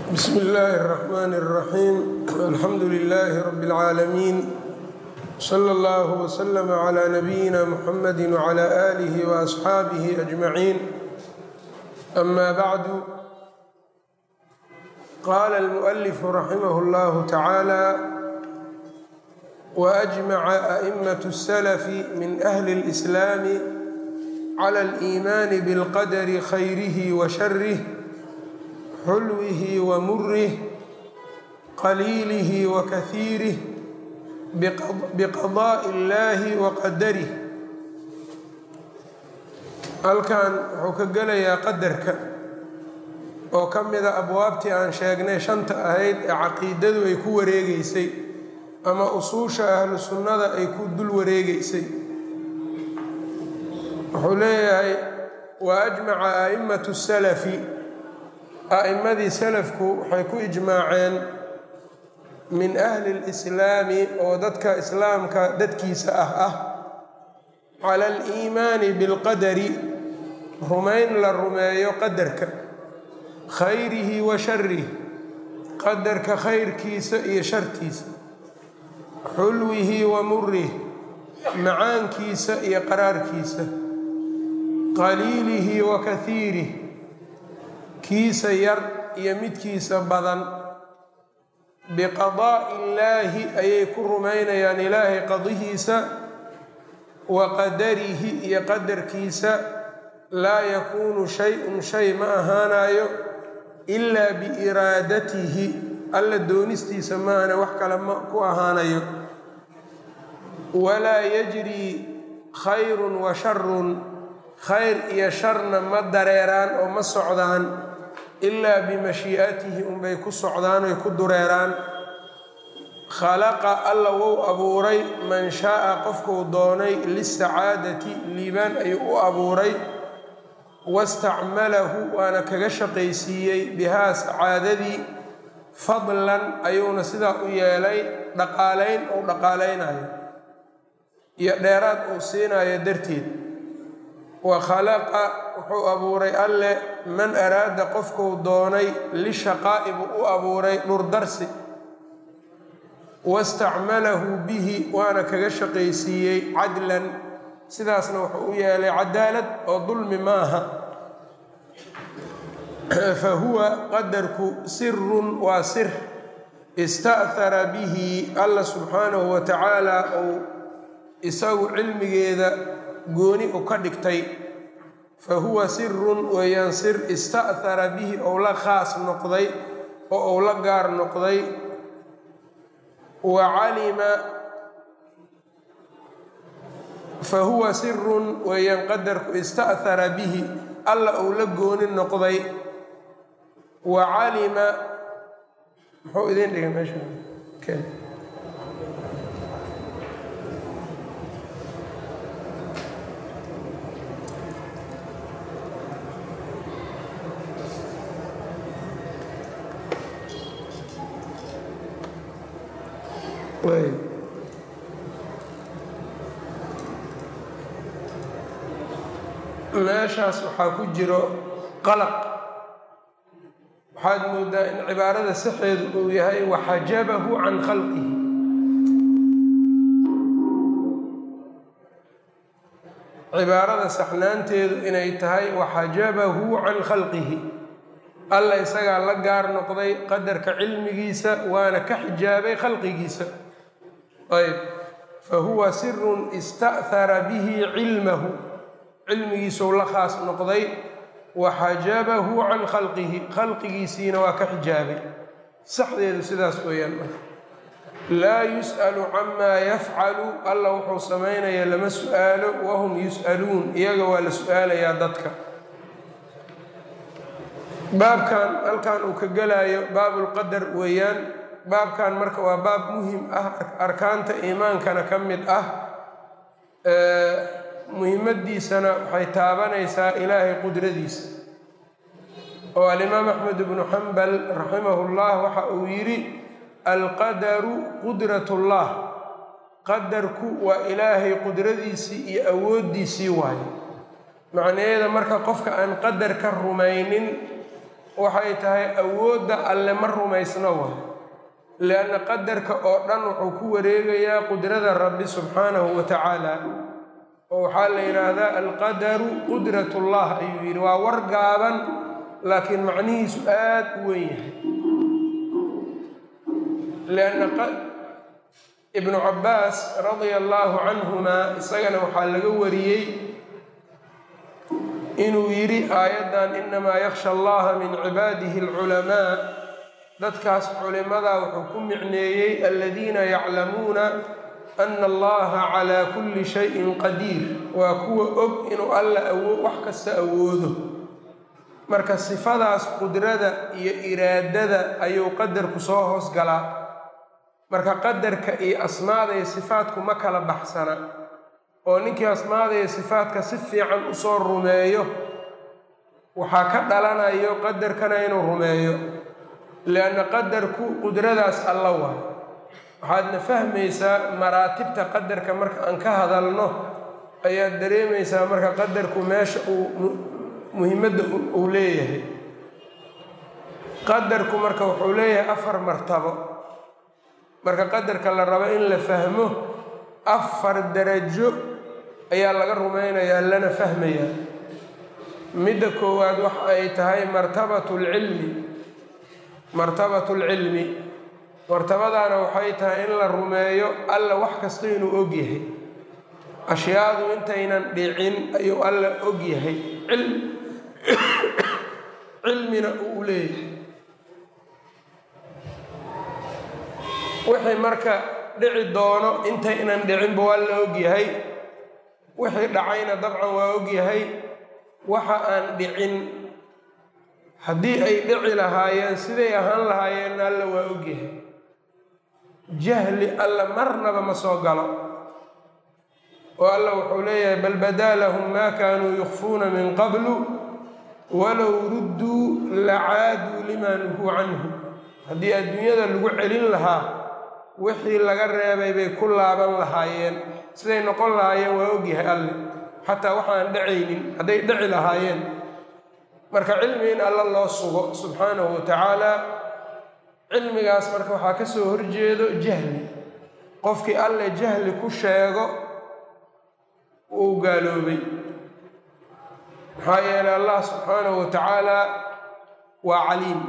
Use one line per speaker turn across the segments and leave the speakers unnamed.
bsm اllaahi الرحmn الرaxيim alxamdu لlh rb العaalamiin slى اllه وslm عlى nabiyina mxamadi وعlى آlih وأصxaabih أجmaعiin ama bعdu qala اlmؤlf raximh اllah tacaalى وأجmaca أئmaة الslf min أhli الإslaam clى الإiman bاlqadr khayrih وshrih xulwih wmurih qaliilih wakahiirih biqadaaءi اllahi waqadarih halkan wuxuu ka gelayaa qadarka oo ka mida abwaabtii aan sheegnay shanta ahayd ee caqiidadu ay ku wareegeysay ama usuusha ahlu sunnada ay ku dul wareegeysay wuxuu leeyahay wa ajmaca a'immatu salafi a'immadii salafku waxay ku ijmaaceen min ahli lislaami oo dadka islaamka dadkiisa ah ah cala aliimaani bilqadari rumayn la rumeeyo qadarka khayrihi wa sharih qadarka khayrkiisa iyo shartiisa xulwihi wa murih macaankiisa iyo qaraarkiisa qaliilihi wa kahiirih kiisa yar iyo midkiisa badan biqadaa'i illaahi ayay ku rumaynayaan ilaahay qadihiisa wa qadarihi iyo qadarkiisa laa yakuunu shay-un shay ma ahaanayo ilaa biiraadatihi alla doonistiisa maahane wax kale ma ku ahaanayo walaa yajrii khayrun wa sharun khayr iyo sharna ma dareeraan oo ma socdaan ilaa bimashii'atihi unbay ku socdaan oy ku dureeraan khalaqa alla wou abuuray man shaaa qofkuu doonay lisacaadati liibaan ayuu u abuuray wastacmalahu waana kaga shaqaysiiyey bihaa sacaadadii fadlan ayuuna sidaa u yeelay dhaqaalayn uu dhaqaalaynayo iyo dheeraad uu siinayo darteed wa khalaqa wuxuu abuuray alle man araada qofkuu doonay lishaqaa'i buu u abuuray dhurdarsi wastacmalahu bihi waana kaga shaqaysiiyey cadlan sidaasna wuxuu u yeelay cadaalad oo dulmi maaha fa huwa qadarku sirun waa sir ista'hara bihi alla subxaanahu wa tacaala uu isagu cilmigeeda gooni u ka dhigtay fa huwa sirun weeyaan sir ista'hara bihi ou la khaas noqday oo ou la gaar noqday wa calima fa huwa sirun weeyaan qadarku ista'hara bihi alla ou la gooni noqday wa calima muxuu idin dhigay meesha meeshaas waxaa ku jiro qalaq waxaad moodaa in cibaarada saxeedu uu yahay waxajabahu can khalqihi cibaarada saxnaanteedu inay tahay waxajabahu can khalqihi alla isagaa la gaar noqday qadarka cilmigiisa waana ka xijaabay khalqigiisa ayb fa huwa sirun ista'hara bihi cilmahu cilmigiisuu la khaas noqday waxajabahu can khalqihi khalqigiisiina waa ka xijaabay saxdeedu sidaas weeyaan laa yus'alu camaa yafcalu alla wuxuu samaynayaa lama su'aalo wahum yus'aluun iyaga waa la su'aalayaa dadka baabkan halkan uu ka gelaayo baabulqadar weeyaan baabkan marka waa baab muhim ah arkaanta iimaankana ka mid ah muhimmadiisana waxay taabanaysaa ilaahay qudradiisa oo alimaam axmed ibnu xambal raximahullah waxa uu yidhi alqadaru qudratullah qadarku waa ilaahay qudradiisii iyo awooddiisii waaye macnaheeda marka qofka aan qadar ka rumaynin waxay tahay awoodda alle ma rumaysno waay lianna qadarka oo dhan wuxuu ku wareegayaa qudrada rabbi subxaanahu wa tacaala oo waxaa la yidhaahdaa alqadaru qudratullah ayuu yidhi waa war gaaban laakiin macnihiisu aad u weyn yahay lianna ibnu cabbaas radia allaahu canhumaa isagana waxaa laga wariyey inuu yidhi aayaddan inamaa yakhsha allaha min cibaadihi alculamaa dadkaas culimadaa wuxuu ku micneeyey aladiina yaclamuuna ana allaha calaa kulli shayin qadiir waa kuwa og inuu alla awo wax kasta awoodo marka sifadaas qudrada iyo iraadada ayuu qadarku soo hoos galaa marka qadarka iyo asmaada iyo sifaadku ma kala baxsana oo ninkii asmaada iyo sifaadka si fiican usoo rumeeyo waxaa ka dhalanayo qadarkana inuu rumeeyo lianna qadarku qudradaas alla waayo waxaadna fahmaysaa maraatibta qadarka marka aan ka hadalno ayaad dareemaysaa marka qadarku meesha uu muhimadda uu leeyahay qadarku marka wuxuu leeyahay afar martabo marka qadarka la rabo in la fahmo afar darajo ayaa laga rumaynayaa lana fahmayaa midda koowaad waxa ay tahay martabatu lcilmi martabatu lcilmi martabadaana waxay tahay in la rumeeyo alla wax kasta inuu og yahay ashyaadu intaynan dhicin ayuu alla og yahay cilmina uu leeyahay wixii marka dhici doono intaynan dhicinba waa la og yahay wixii dhacayna dabcan waa og yahay waxa aan dhicin haddii ay dhici lahaayeen siday ahaan lahaayeenna alla waa og yahay jahli alla marnaba ma soo galo oo alla wuxuu leeyahay bal badaa lahum maa kaanuu yukfuuna min qablu walow rudduu lacaaduu limaa nuhuu canhu haddii adduunyada lagu celin lahaa wixii laga reebay bay ku laaban lahaayeen siday noqon lahaayeen waa ogyahay alle xataa waxaan dhacaynin hadday dhici lahaayeen marka cilmi in alla loo sugo subxaanahu wa tacaala cilmigaas marka waxaa ka soo horjeedo jahli qofkii alle jahli ku sheego uu gaaloobay maxaa yeelay allah subxaanahu wa tacaala waa caliim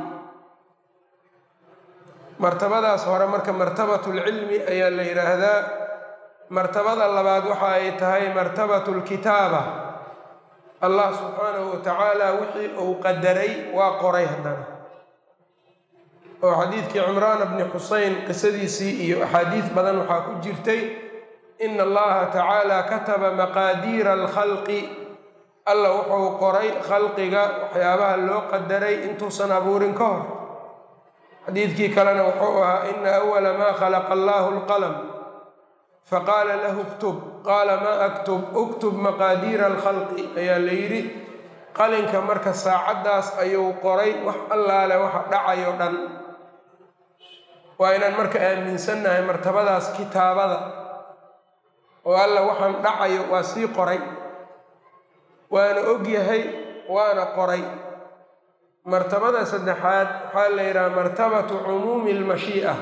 martabadaas hore marka martabatulcilmi ayaa la yidhaahdaa martabada labaad waxa ay tahay martabatu lkitaaba allah subxaanahu wa tacaala wixii uu qadaray waa qoray haddana oo xadiidkii cimraan bni xuseyn qisadiisii iyo axaadiis badan waxaa ku jirtay ina allaha tacaala kataba maqaadiira alkhalqi alla wuxuu qoray khalqiga waxyaabaha loo qadaray intuusan abuurin ka hor xadiidkii kalena wuxuu ahaa ina awala maa khalaqa allahu alqalam faqaala lahu ktub qaala maa aktub uktub maqaadiira alkhalqi ayaa la yidhi qalinka marka saacaddaas ayuu qoray wax allaale waxa dhacayo dhan waa inaan marka aaminsannahay martabadaas kitaabada oo alla waxaan dhacayo waa sii qoray waana og yahay waana qoray martabada saddexaad waxaa la yidhaha martabatu cumuumi almashii'a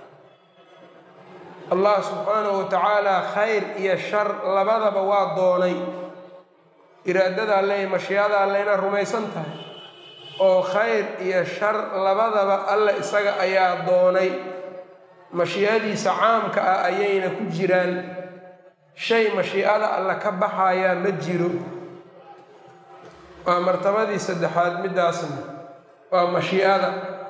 allah subxaanahu wa tacaala khayr iyo shar labadaba waa doonay iraadada alle iyo mashiicada alle inaad rumaysan tahay oo khayr iyo shar labadaba alle isaga ayaa doonay mashiicadiisa caamka ah ayayna ku jiraan shay mashiicada alle ka baxayaa ma jiro waa martabadii saddexaad midaasna waa mashiicada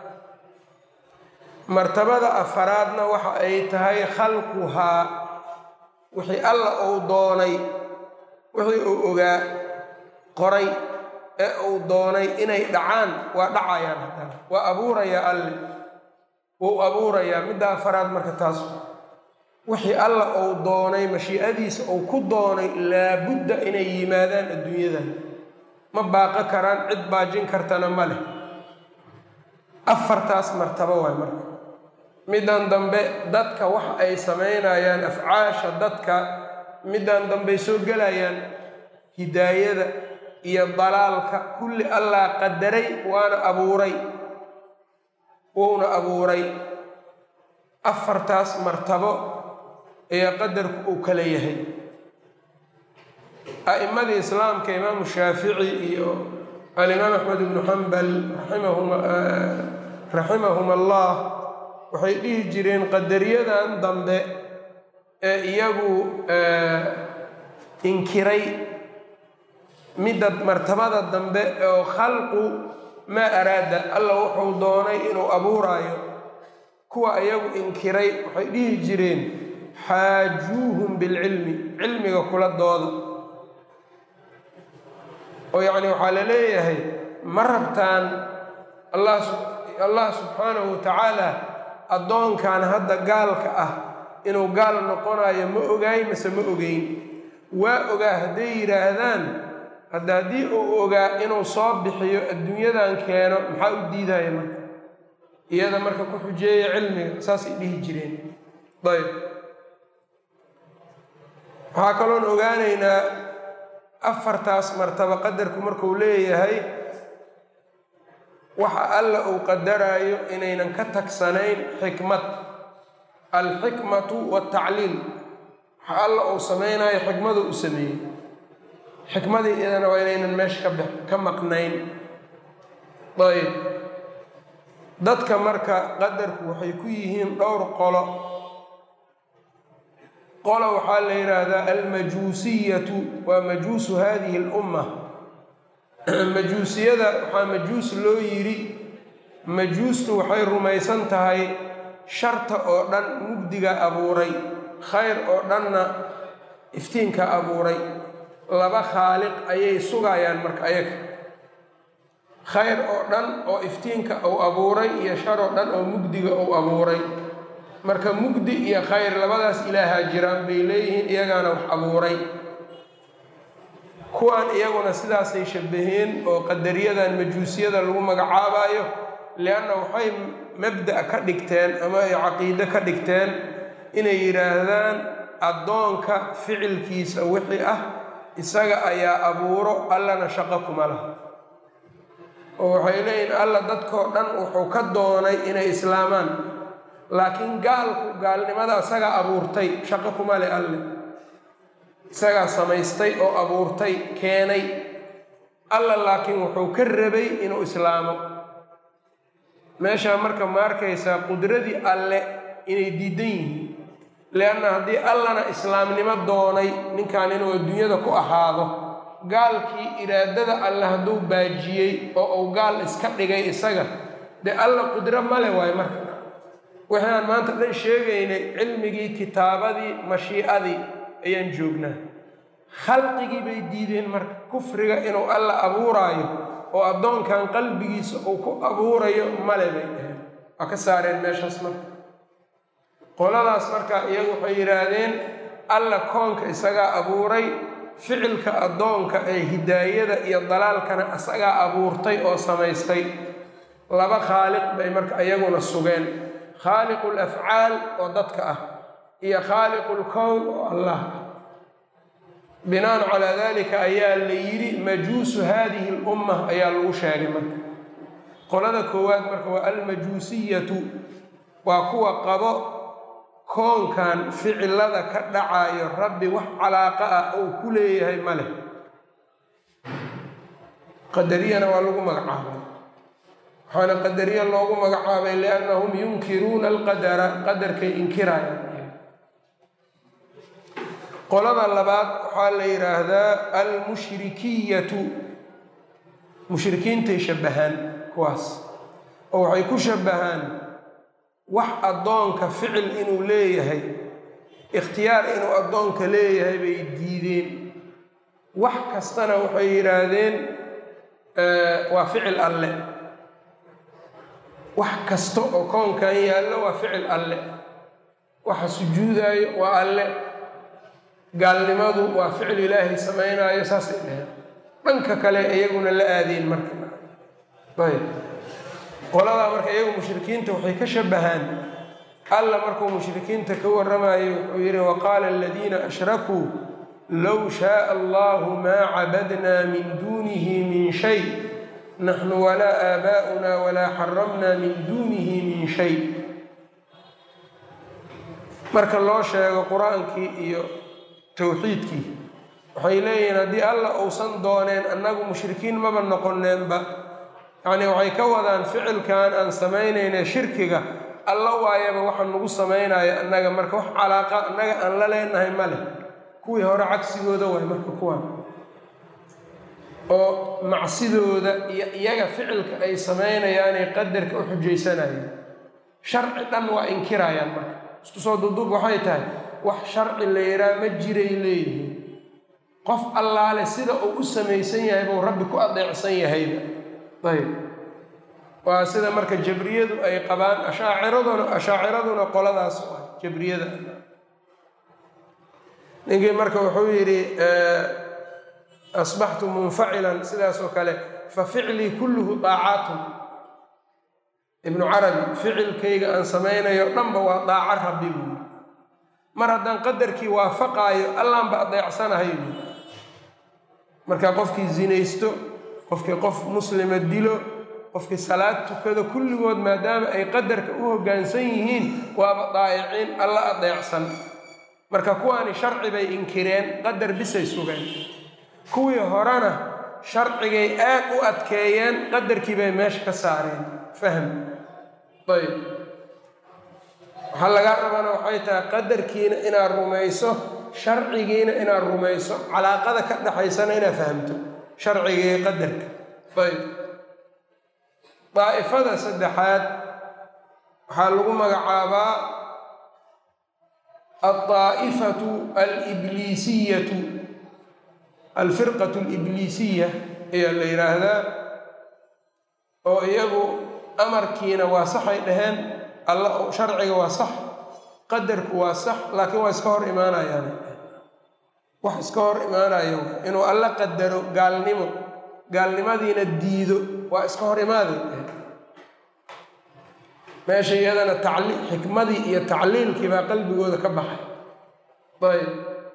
martabada afaraadna waxa ay tahay khalquhaa wixii alla uu doonay wixii uu ogaa qoray ee uu doonay inay dhacaan waa dhacayaan haddana waa abuurayaa alle wuu abuurayaa midda afaraad marka taas wixii alla uu doonay mashiicadiisa uu ku doonay laabudda inay yimaadaan adduunyadan ma baaqo karaan cid baajin kartana ma leh afartaas martabo waay marka middan dambe dadka waxa ay samaynayaan afcaasha dadka middan dambey soo gelayaan hidaayada iyo dalaalka kulli allah qadaray waana abuuray wuuna abuuray afartaas martabo ee qadarku uu kala yahay a'immadii islaamka imaamu shaafici iyo alimaam axmed ibnu xambal raximahum allah waxay dhihi jireen qadaryadan dambe ee iyagu inkiray midda martabada dambe oo khalqu maa araada alla wuxuu doonay inuu abuuraayo kuwa iyagu inkiray waxay dhihi jireen xaajuuhum bilcilmi cilmiga kula dooda oo yacni waxaa la leeyahay ma rabtaan allah subxaanahu wa tacaala addoonkan hadda gaalka ah inuu gaal noqonayo ma ogaay mase ma ogeyn waa ogaa hadday yidhaahdaan hadda haddii uu ogaa inuu soo bixiyo adduunyadan keeno maxaa u diidaya marka iyada marka ku xujeeya cilmiga saasay dhihi jireen ayb waxaa kaloon ogaanaynaa afartaas martaba qadarku markuu leeyahay waxa alla uu qadaraayo inaynan ka tagsanayn xikmad alxikmatu waltacliil waxa alla uu samaynayo xikmadu u sameeyey xikmadii iyadana waa inaynan meesha ka ka maqnayn ayb dadka marka qadarku waxay ku yihiin dhowr qolo qolo waxaa la yidhaahdaa almajuusiyatu waa majuusu hadihi alumma majuusiyada waxaa majuus loo yidhi majuustu waxay rumaysan tahay sharta oo dhan mugdiga abuuray khayr oo dhanna iftiinka abuuray laba khaaliq ayay sugayaan marka ayaga khayr oo dhan oo iftiinka uu abuuray iyo shar oo dhan oo mugdiga uu abuuray marka mugdi iyo khayr labadaas ilaahaa jiraan bay leeyihiin iyagaana wax abuuray kuwan iyaguna sidaasay shabbaheen oo qadariyadan majuusiyada lagu magacaabayo lianna waxay mabda' ka dhigteen ama ay caqiide ka dhigteen inay yidhaahdaan addoonka ficilkiisa wixii ah isaga ayaa abuuro allana shaqo kuma laha oo waxay leeyihin alla dadkoo dhan wuxuu ka doonay inay islaamaan laakiin gaalku gaalnimada isagaa abuurtay shaqo kuma le alle isagaa samaystay oo abuurtay keenay alla laakiin wuxuu ka rabay inuu islaamo meeshaa marka ma arkaysaa qudradii alle inay diidan yihiin lianna haddii allana islaamnimo doonay ninkan inuu adduunyada ku ahaado gaalkii iraadada alle hadduu baajiyey oo uu gaal iska dhigay isaga dee alla qudro male waayo marka wixii aan maanta dhan sheegaynay cilmigii kitaabadii mashiicadii ayaan joognaa khalqigii bay diideen marka kufriga inuu alla abuuraayo oo addoonkan qalbigiisa uu ku abuurayo male bay dhaheen waa ka saareen meeshaas marka qoladaas marka iyagu waxay yidhaahdeen alla koonka isagaa abuuray ficilka addoonka ee hidaayada iyo dalaalkana isagaa abuurtay oo samaystay laba khaaliq bay marka iyaguna sugeen khaaliqu lafcaal oo dadka ah iyo khaaliqu lkown oo allah ah binaan calaa dalika ayaa la yidhi majuusu hadihi lumma ayaa lagu sheegay marka qolada koowaad marka waa almajuusiyatu waa kuwa qabo koonkan ficilada ka dhacayo rabbi wax calaaqa ah uu ku leeyahay ma leh qadariyana waa lagu magacaabay waxaana qadariya loogu magacaabay liannahum yunkiruuna alqadara qadarkay inkirayaan qolada labaad waxaa la yidhaahdaa almushrikiyatu mushrikiintay shabbahaan kuwaas oo waxay ku shabbahaan wax addoonka ficil inuu leeyahay ikhtiyaar inuu addoonka leeyahay bay diideen wax kastana waxay yidhaahdeen waa ficil alle wax kasta oo koonkan yaallo waa ficil alle waxa sujuudaayo waa alle gaalnimadu waa ficil ilaahay samaynaayo saasay dheheen dhanka kale iyaguna la aadeen marka ayb qoladaa marka iyagu mushrikiinta waxay ka shabbahaan alla markuu mushrikiinta ka warramayo wuxuu yidhi waqaala aladiina ashrakuu low shaaa allahu maa cabadnaa min duunihi min shay naxnu walaa aabaa'una walaa xaramnaa min duunihi min shay marka loo sheego qur-aankii iyo towxiidkii waxay leeyihiin haddii alla uusan dooneen annagu mushrikiin maba noqoneenba yacnii waxay ka wadaan ficilkan aan samaynayna shirkiga alla waayaba waxa nagu samaynaya annaga marka wax calaaqa annaga aan la leenahay ma leh kuwii hore cagsigooda waay marka kuwaan oo macsidooda iyo iyaga ficilka ay samaynayaanay qadarka u xujaysanayaan sharci dhan waa inkirayaan marka isku soo duduub waxay tahay wax sharci la yidhaha ma jiray leeyihiin qof allaale sida uu u samaysan yahay buu rabbi ku adeecsan yahayba ayb waa sida marka jabriyadu ay qabaan ashaaciraduna ashaaciraduna qoladaas ah jabriyada ninkii marka wuxuu yidhi asbaxtu munfacilan sidaas oo kale fa ficlii kulluhu daacaatun ibnu carabi ficilkayga aan samaynayo dhanba waa daaco rabbi buui mar haddaan qadarkii waafaqaayo allaanba adeecsanahay buui marka qofkii zinaysto qofkii qof muslima dilo qofkii salaad tukado kulligood maadaama ay qadarka u hoggaansan yihiin waaba daa'iciin alla adeecsan marka kuwaani sharci bay inkireen qadar bisay sugeen kuwii horena sharcigay aad u adkeeyeen qadarkii bay meesha ka saareen fahm ayb waxaa lagaa rabana waxay tahay qadarkiina inaad rumayso sharcigiina inaad rumayso calaaqada ka dhaxaysana inaad fahamto sharcigii qadarka ayb daa'ifada saddexaad waxaa lagu magacaabaa aldaa'ifatu alibliisiyatu alfirqatu alibliisiya ayaa la yidhaahdaa oo iyagu amarkiina waa saxay dhaheen alla sharciga waa sax qadarku waa sax laakiin waa iska hor imaanayaan wax iska hor imaanayo inuu alla qadaro gaalnimo gaalnimadiina diido waa iska hor imaaday meesha iyadana tacli xikmadii iyo tacliilkii baa qalbigooda ka baxay ayb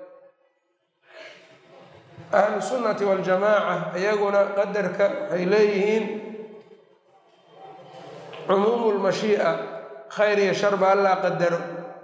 ahlu sunnati waljamaaca iyaguna qadarka waxay leeyihiin cumuumu lmashii'a khayr iyo sharba allaa qadaro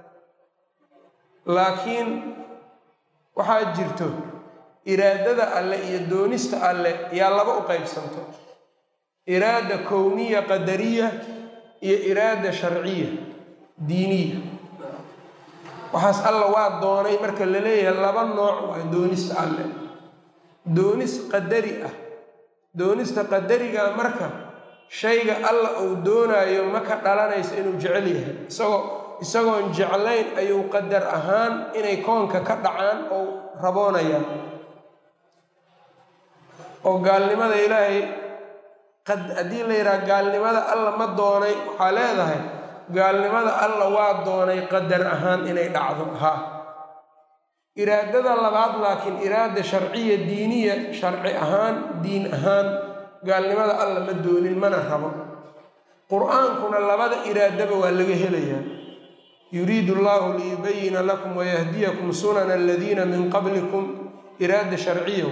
laakiin waxaa jirto iraadada alle iyo doonista alle yaa laba u qaybsanto iraada kowniya qadariya iyo iraada sharciya diiniya waxaas alla waa doonay marka la leeyahay laba nooc waa doonista alle doonis qadari ah doonista qadariga marka shayga alla uu doonaayo ma ka dhalanayso inuu jecel yahay isagoo isagoon jeclayn ayuu qadar ahaan inay koonka ka dhacaan oo raboonayaan oo gaalnimada ilaahay haddii la yidhaha gaalnimada alla ma doonay waxaa leedahay gaalnimada alla waa doonay qadar ahaan inay dhacdo haa iraadada labaad laakiin iraada sharciya diiniya sharci ahaan diin ahaan gaalnimada alla ma doonin mana rabo qur-aankuna labada iraadaba waa laga helayaa yuriidu allahu liyubayina lakum wayahdiyakum sunana aladiina min qablikum iraada sharciya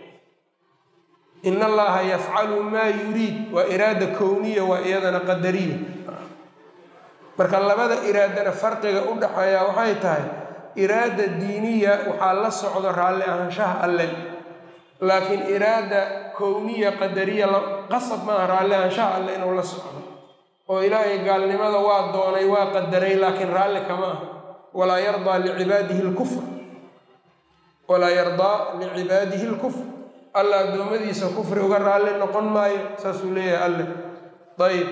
in allaha yafcalu maa yuriid waa iraada kowniya waa iyadana qadariya marka labada iraadana farqiga u dhaxeeya waxay tahay iraada diiniya waxaa la socdo raalli ahaanshaha alle laakiin iraada kowniya qadariya qasab maaha raalli ahaanshaha alle inuu la socdo oo ilaahay gaalnimada waa doonay waa qadaray laakiin raalli kama aha walaa yardaa licibaadihi lkufr walaa yardaa licibaadihi lkufr alla addoommadiisa kufri uga raalli noqon maayo saasuu leeyahay alle ayb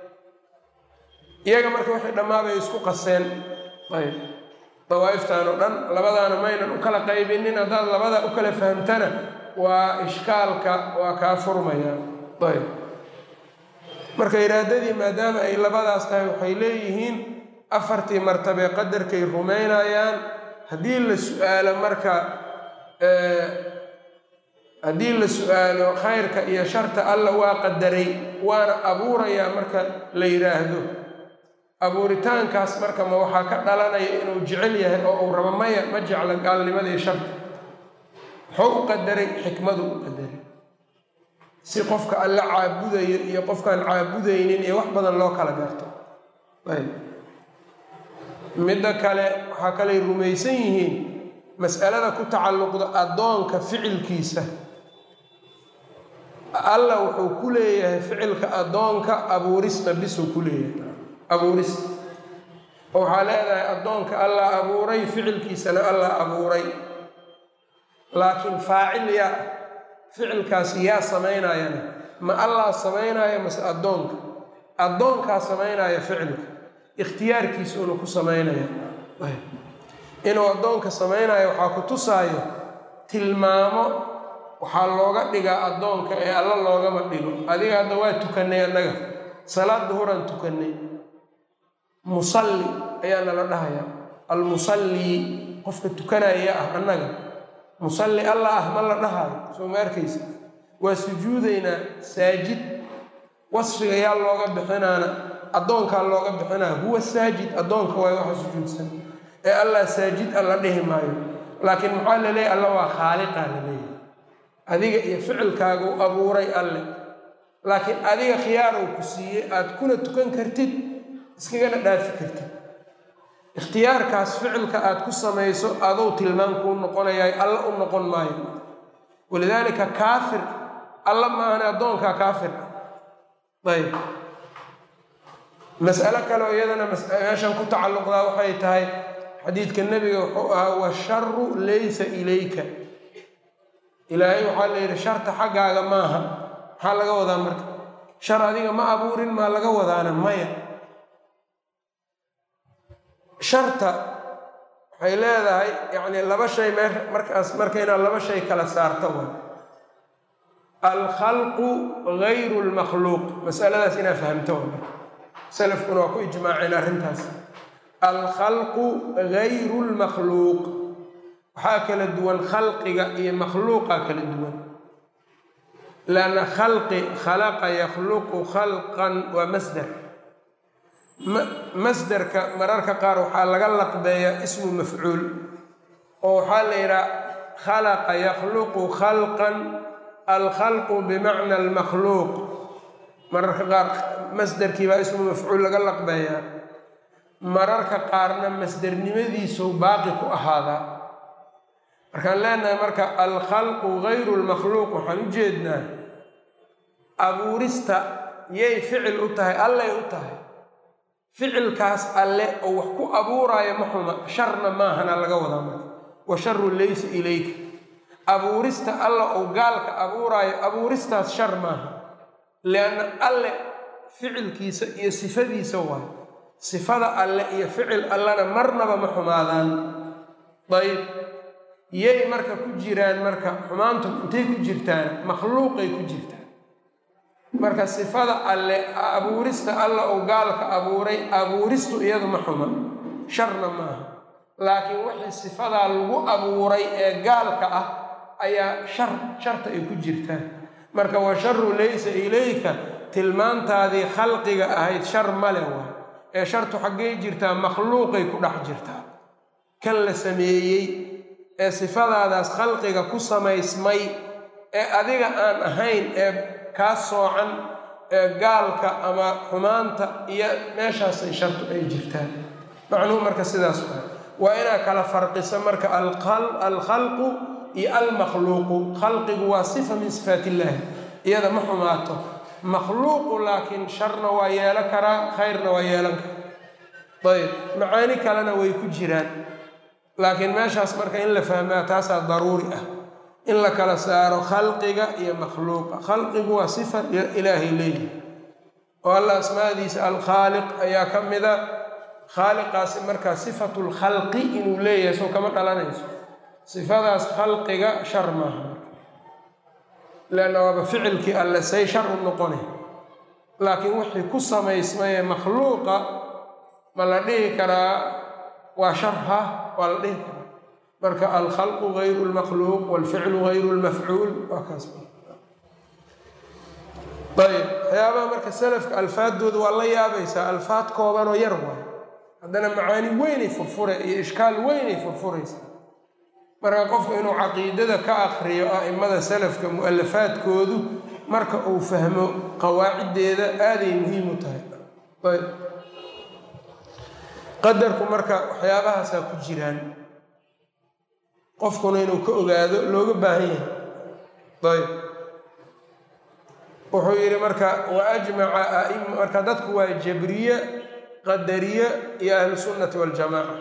iyaga marka waxay dhammaabay isku qaseen ayb dawaa'iftan oo dhan labadaana maynan u kala qaybinin haddaad labadaa u kala fahamtana waa ishkaalka waa kaa furmaya ayb marka iraadadii maadaama ay labadaas tahay waxay leeyihiin afartii martabee qadarkay rumaynayaan haddii la su-aalo marka haddii la su-aalo khayrka iyo sharta alla waa qadaray waana abuurayaa marka la yidhaahdo abuuritaankaas marka ma waxaa ka dhalanaya inuu jecel yahay oo uu rabo maya ma jecla gaalnimadii sharta muxuu u qadaray xikmadu u qadaray si qofka alla caabudayo iyo qofkaan caabudaynin iyo wax badan loo kala garto ayb midda kale waxaa kaley rumaysan yihiin mas'alada ku tacalluqda addoonka ficilkiisa alla wuxuu ku leeyahay ficilka addoonka abuurista bisuu ku leeyahay abuurista oo waxaa leedahay addoonka allah abuuray ficilkiisana allah abuuray laakiin faacil yaa ficilkaas yaa samaynayana ma allah samaynaya mase addoonka addoonkaa samaynaya ficilka ikhtiyaarkiisuuna ku samaynaya inuu addoonka samaynayo waxaa ku tusaayo tilmaamo waxaa looga dhigaa addoonka ee alla loogama dhigo adiga hadda waa tukannay annaga salaad duhuraan tukannay musalli ayaa nala dhahayaa almusallii qofka tukanaya ah annaga musalli alla ah ma la dhahayo soo ma arkaysa waa sujuudaynaa saajid wasfiga yaa looga bixinaana addoonkaa looga bixinaya huwa saajid addoonka waay waxa sujuudsan ee allah saajid alla dhihi maayo laakiin maxaa la leeyahy alla waa khaaliqaa la leeyahay adiga iyo ficilkaagu abuuray alle laakiin adiga khiyaarow ku siiyey aad kuna tukan kartid iskagana dhaafi kartid ikhtiyaarkaas ficilka aad ku samayso adou tilmaan kuu noqonayaay alla u noqon maayo walidaalika kaafir alla maahane addoonkaa kaafir ayb mas'alo kale oo iyadana meeshan ku tacalluqdaa waxay tahay xadiidka nebiga wuxuu ahaa washaru laysa ilayka ilaahay waxaa la yidhi sharta xaggaaga maaha maxaa laga wadaa marka shar adiga ma abuurin maa laga wadaana maya sharta waxay leedahay yacni laba shay mee markaas marka inaad laba shay kala saarto wa alkhalqu gayru lmakhluuq masaladaas inaad fahamto wa salafkuna waa ku ijmaaceen arrintaas alkhalqu gayru lmakhluuq waxaa kala duwan khalqiga iyo makhluuqa kala duwan lanna khalqi khalaqa yakhluqu khalqan waa masder masderka mararka qaar waxaa laga laqbeeyaa ismu mafcuul oo waxaa la yidhaha khalaqa yakhluqu khalqan alkhalqu bimacna almakhluuq mararka qaar masderkii baa ismu mafcuul laga laqbeeyaa mararka qaarna masdernimadiisuu baaqi ku ahaadaa markaan leenahay marka alkhalqu gayru lmakhluuq waxaan u jeednaa abuurista yay ficil u tahay allay u tahay ficilkaas alle oo wax ku abuuraayo ma xuma sharna maahana laga wadaa marka wa sharu laysa ilayka abuurista alla oo gaalka abuuraayo abuuristaas shar maaha lianna alle ficilkiisa iyo sifadiisa waayo sifada alle iyo ficil allena marnaba ma xumaadaan dayb yay marka ku jiraan marka xumaantu intay ku jirtaan makhluuqay ku jirtaan marka sifada alle abuurista alla oo gaalka abuuray abuuristu iyadu ma xuma sharna maaha laakiin wixii sifadaa lagu abuuray ee gaalka ah ayaa shar sharta ay ku jirtaan marka wa sharu laysa ilayka tilmaantaadii khalqiga ahayd shar male waay ee shartu xaggay jirtaa makhluuqay ku dhex jirtaa kan la sameeyey ee sifadaadaas khalqiga ku samaysmay ee adiga aan ahayn ee kaa soocan ee gaalka ama xumaanta iyo meeshaasay shartu ay jirtaan macnuhu marka sidaas waa waa inaad kala farqiso marka alkhalqu iyo almakhluuqu khalqigu waa sifa min sifaat illaahi iyada ma xumaato makhluuqu laakiin sharna waa yeelan karaa khayrna waa yeelan karaa ayb macaani kalena way ku jiraan laakiin meeshaas marka in la fahmaa taasaa daruuri ah in la kala saaro khalqiga iyo makhluuqa khalqigu waa sifa ilaahay leeyihi oo alla asmaadiisa alkhaaliq ayaa ka mida khaaliqaasi markaa sifatu lkhalqi inuu leeyahay soo kama dhalanayso sifadaas khalqiga shar maaha leanna waaba ficilkii alle say shar u noqonay laakiin wixii ku samaysmaye makhluuqa ma la dhihi karaa waa shar ha waa la dhihi karaa marka alkhalqu gayru lmakhluuq walficlu gayru lmafcuul waa kaas ayb waxyaabaha marka salafka alfaadooda waa la yaabaysaa alfaad koobanoo yar waay haddana macaani weynay furfure iyo ishkaal weynay furfuraysaa marka qofku inuu caqiidada ka akriyo a'imada salafka mu-alafaadkoodu marka uu fahmo qawaaciddeeda aaday muhiim u tahay ayb qadarku marka waxyaabahaasaa ku jiraan qofkuna inuu ka ogaado looga baahan yahay ayb wuxuu yidhi marka wa ajmaca aim marka dadku waa jabriye qadariye iyo ahlu sunnati waljamaaca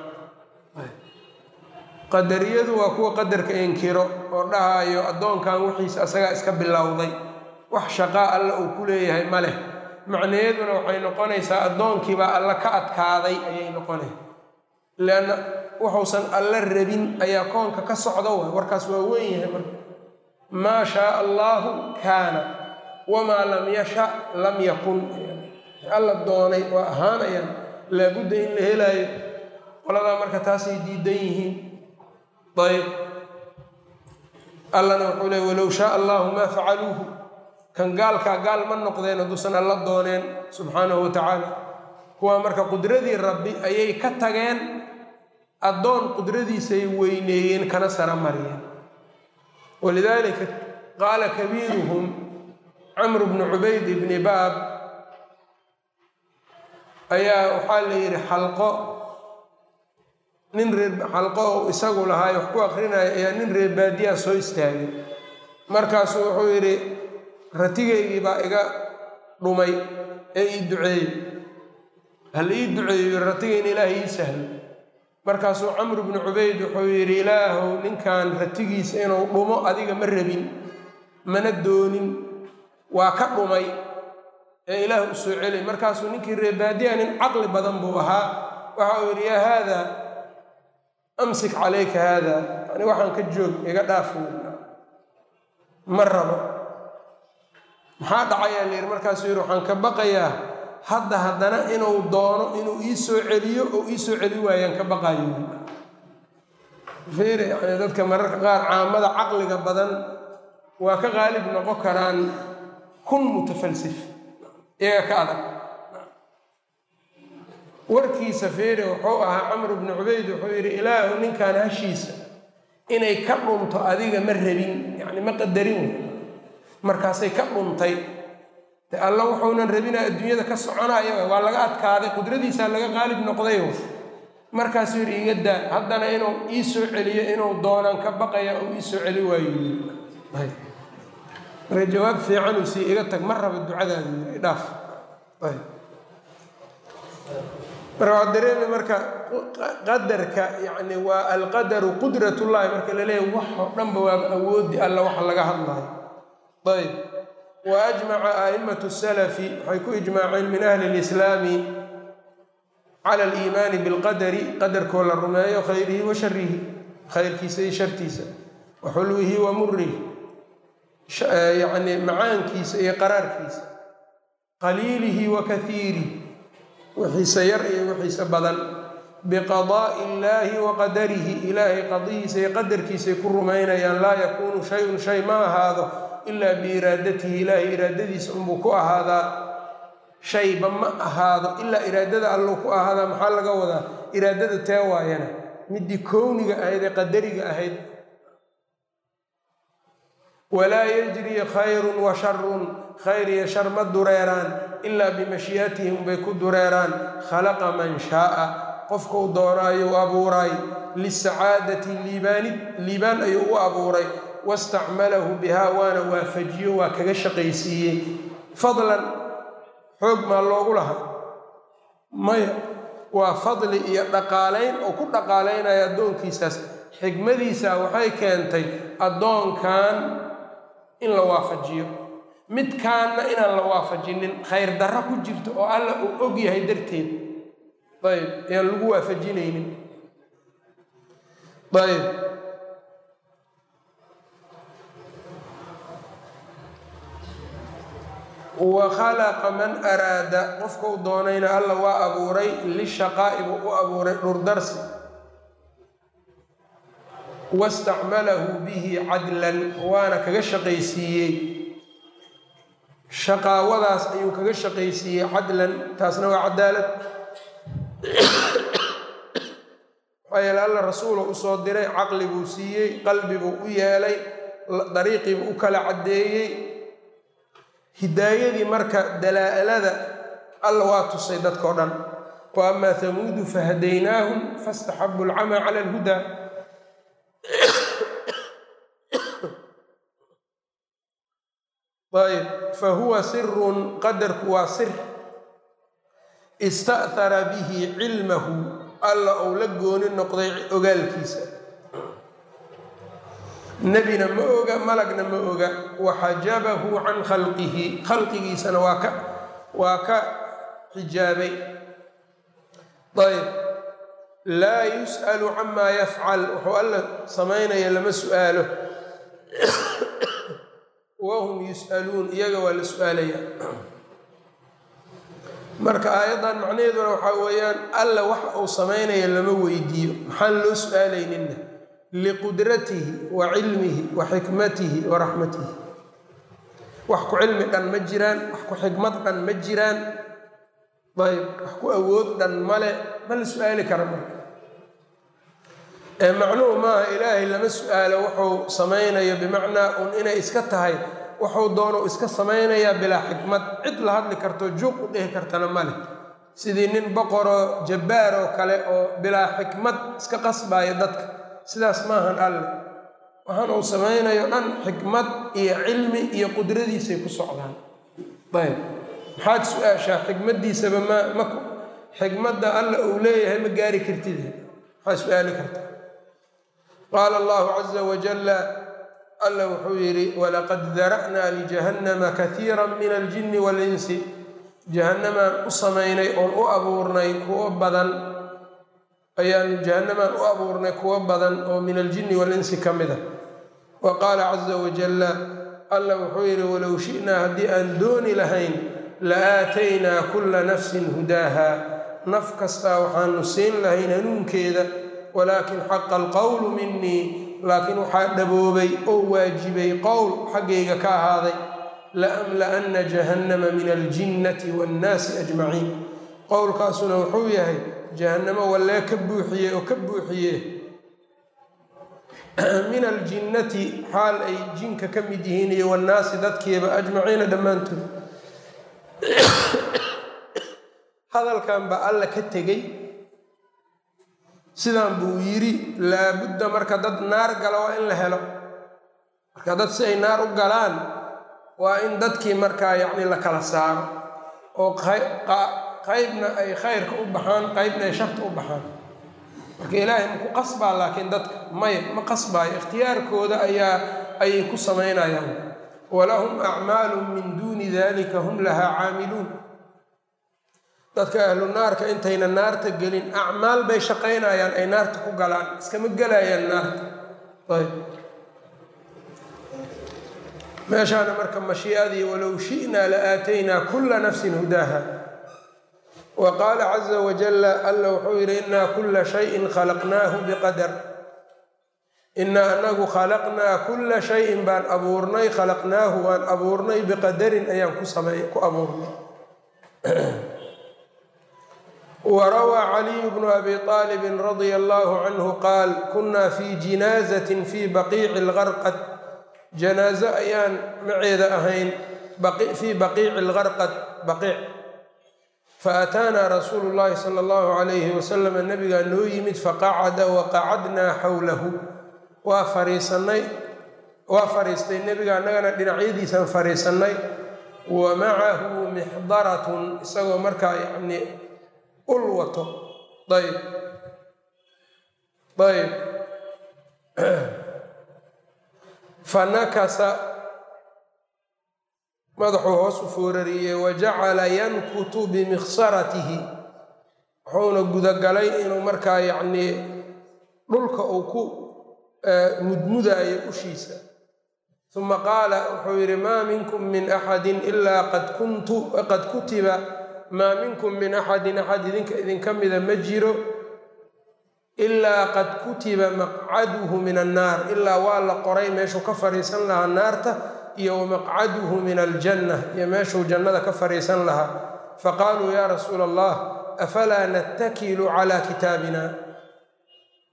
qadariyadu waa kuwa qadarka inkiro oo dhahayo addoonkan wixiisa asagaa iska bilowday wax shaqaa alla uu ku leeyahay ma leh macnayeeduna waxay noqonaysaa addoonkiibaa alla ka adkaaday ayay noqonay leanna wuxuusan alla rabin ayaa koonka ka socda waay warkaas waa weyn yahay marka maa shaaa allaahu kaana wamaa lam yasha lam yakun alla doonay waa ahaanayaan laabudda in la helaayo qoladaa marka taasay diidan yihiin ayb allana wuxuu leey walow shaaa allahu maa facaluuhu kan gaalkaa gaal ma noqdeen hadduusan alla dooneen subxaanahu wa tacaala kuwaa marka qudradii rabbi ayay ka tageen addoon qudradiisay weyneeyeen kana sara mariyeen walidaalika qaala kabiiruhum camru bnu cubayd ibni baab ayaa waxaa la yidhi xalqo nin reer xalqo ou isagu lahaay wax ku akrinaya ayaa nin reer baadiyaa soo istaagay markaasuu wuxuu yidhi ratigaygii baa iga dhumay ee ii duceeyey hal ii duceeyo ratigayna ilaahay ii sahlo markaasuu camru bnu cubayd wuxuu yidhi ilaahow ninkan ratigiisa inuu dhumo adiga ma rabin mana doonin waa ka dhumay ee ilaah u soo celi markaasuu ninkii reebaadiya nin caqli badan buu ahaa waxa uu yidhi yaa haada amsik calayka haada yani waxaan ka joog iga dhaaf ma rabo maxaa dhacayaa la yidhi markaasuu yidhi waxaan ka baqayaa hadda haddana inuu doono inuu ii soo celiyo oo ii soo celi waayaan ka baqayo fiir yani dadka mararka qaar caamada caqliga badan waa ka qaalib noqon karaan kun mutafalsif iyaga ka adag warkiisa feere wuxuu ahaa camr bnu cubayd wuxuu yidhi ilaahu ninkan hashiisa inay ka dhunto adiga ma rabin yani ma qadarin markaasay ka dhuntay de alla wuxuunan rabina adduunyada ka soconaya waa laga adkaaday qudradiisaa laga qaalib noqday markaasuu yidhi iga daa haddana inuu ii soo celiyo inuu doonaan ka baqaya oo ii soo celi waayo marka jawaab fiicanuu sii iga tag ma raba ducadaadu yii dhaaf marka waa dareemi marka qadarka yani waa alqadaru qudratullahi marka la leeyahy wax oo dhanba waaba awoodi alla waxa laga hadlayo ayb wa ajmaca a'immatu salafi waxay ku ijmaaceen min ahli lislaami cala aliimaani bilqadari qadarkoo la rumeeyo khayrihi wa sharihi khayrkiisa iyo shartiisa wa xulwihi wa murihi yacni macaankiisa iyo qaraarkiisa qaliilihi wa kaiirih wixiisa yar iyo wixiisa badan biqadaa'i illaahi wa qadarihi ilaahay qadihiisa iyo qadarkiisay ku rumaynayaan laa yakuunu shay-un shay ma ahaado ilaa biiraadatihi ilaahay iraadadiisa unbuu ku ahaadaa shayba ma ahaado ilaa iraadada alluu ku ahaadaa maxaa laga wadaa iraadada tee waayana midii kowniga ahayd ee qadariga ahayd walaa yajrii khayrun wa sharun khayr iyo shar ma dureeraan ilaa bimashii'atihim bay ku dureeraan khalaqa man shaaa qofka u doonaayuu abuuray lisacaadati liibaanid liibaan ayuu u abuuray wastacmalahu bihaa waana waafajiyo waa kaga shaqaysiiyey fadlan xoog maa loogu lahaa maya waa fadli iyo dhaqaalayn oo ku dhaqaalaynaya addoonkiisaas xigmadiisa waxay keentay addoonkan in la waafajiyo midkaanna inaan la waafajinin khayr darro ku jirto oo alla uu og yahay darteed ayb ayaan lagu waafajinaynin ayb wa khalaqa man araada qofka u doonayna alla waa abuuray lishaqaa'i buu u abuuray dhurdarsi wastacmalahu bihi cadlan waana kaga shaqaysiiyey shaqaawadaas ayuu kaga shaqaysiiyey cadlan taasna waa cadaalad maxaa yeele alla rasuula usoo diray caqli buu siiyey qalbi buu u yeelay dariiqii buu u kala caddeeyey hidaayadii marka dalaa-alada alla waa tusay dadkao dhan wa amaa hamuudu fahadaynaahum fastaxabu alcamaa cala alhudaa ayb fa huwa sirun qadarku waa sir ista'hara bihi cilmahu alla uu la gooni noqday ogaalkiisa nebina ma oga malagna ma oga waxajabahu can khalqihi khalqigiisana waa ka waa ka xijaabay ayb laa yus'alu camaa yafcal wuxuu alla samaynaya lama su'aalo wahum yus'aluun iyaga waa la su-aalaya marka aayaddan macnaheeduna waxaa weeyaan alla waxa uu samaynaya lama weydiiyo maxaan loo su-aalayninna liqudratihi wa cilmihi wa xikmatihi wa raxmatihi wax ku cilmi dhan ma jiraan wax ku xikmad dhan ma jiraan ayb wax ku awood dhan male ma la su-aali kara marka ee macnuhu maaha ilaahay lama su-aalo wuxuu samaynayo bimacnaa un inay iska tahay wuxuu doono iska samaynayaa bilaa xikmad cid la hadli karto juuq u dhihi kartana male sidii nin boqoroo jabbaar oo kale oo bilaa xikmad iska qasbaaya dadka sidaas maahan alle waxaan uu samaynayo dhan xikmad iyo cilmi iyo qudradiisay ku socdaan ayb maxaad su-aashaa xikmaddiisaba ma ma xikmadda alla uu leeyahay ma gaari kartid maxaa su-aali karta qaala allahu caza wajalla alla wuxuu yidhi walaqad dara'naa lijahannama kaiira min aljinni waalinsi jahannamaan u samaynay oon u abuurnay kuwo badan ayaan jahannamaan u abuurnay kuwo badan oo min aljinni waalinsi ka mid a wa qaala caza wajalla alla wuxuu yidhi walow shi'naa haddii aan dooni lahayn la aataynaa kulla nafsin hudaaha naf kastaa waxaanu siin lahayn hanuunkeeda walaakin xaqa alqowlu minii laakiin waxaa dhaboobay oo waajibay qowl xaggayga ka ahaaday laamla'anna jahannama min aljinnati waannaasi ajmaciin qowlkaasuna wuxuu yahay jahannamo wallee ka buuxiye oo ka buuxiye min aljinnati xaal ay jinka ka mid yihiin iyo wannaasi dadkiiba ajmaciina dhammaantood hadalkan baa alla ka tegey sidaan buu yidhi laabudda marka dad naar gala waa in la helo marka dad si ay naar u galaan waa in dadkii markaa yacni la kala saaro oo qaybna ay khayrka u baxaan qaybna ay sharta u baxaan marka ilaahay maku qasbaa laakiin dadka maya ma qasbaayo ikhtiyaarkooda ayaa ayay ku samaynayaan walahum acmaalu min duuni dalika hum lahaa caamiluun dadka ahlu naarka intayna naarta gelin acmaal bay shaqaynayaan ay naarta ku galaan iskama gelayaan naarta ayb meeshaana marka mashii'adii walow shi'naa la aataynaa kulla nafsin hudaaha wa qaala caza wajalla alla wuxuu yidhi innaa kulla shayin khalaqnaahu biqadar innaa anagu khalaqnaa kulla shayin baan abuurnay khalaqnaahu waan abuurnay biqadarin ayaan ku samey ku abuurnay وروى علي بن أبي طالب رضي الله عنه قال كنا في جنازة في بقيع الغرقد جنازة أيان معيذ أهين بقي في بقيع الغرقد بقيع فأتانا رسول الله صلى الله عليه وسلم النبي قال نو يمد فقعد وقعدنا حوله وفريسني وفريستي النبي قال نغنا دنعيدي سن فريسني ومعه محضرة سوى مركا يعني ul wato ayb ayb fanakasa madaxuu hoos u foorariyey wajacala yankutu bimikhsaratihi wuxuuna gudagalay inuu markaa yacnii dhulka uu ku mudmudaayo ushiisa uma qaala wuxuu yidhi maa minkum min axadi ilaa qad kuntu qad kutiba maa minkum min axadin axad idinka idinka mida ma jiro ilaa qad kutiba maqcaduhu min annaar ilaa waa la qoray meeshuu ka fadhiisan lahaa naarta iyo wamaqcaduhu min aljanna iyo meeshuu jannada ka fadhiisan lahaa faqaaluu yaa rasuula allah afalaa nattakilu calaa kitaabina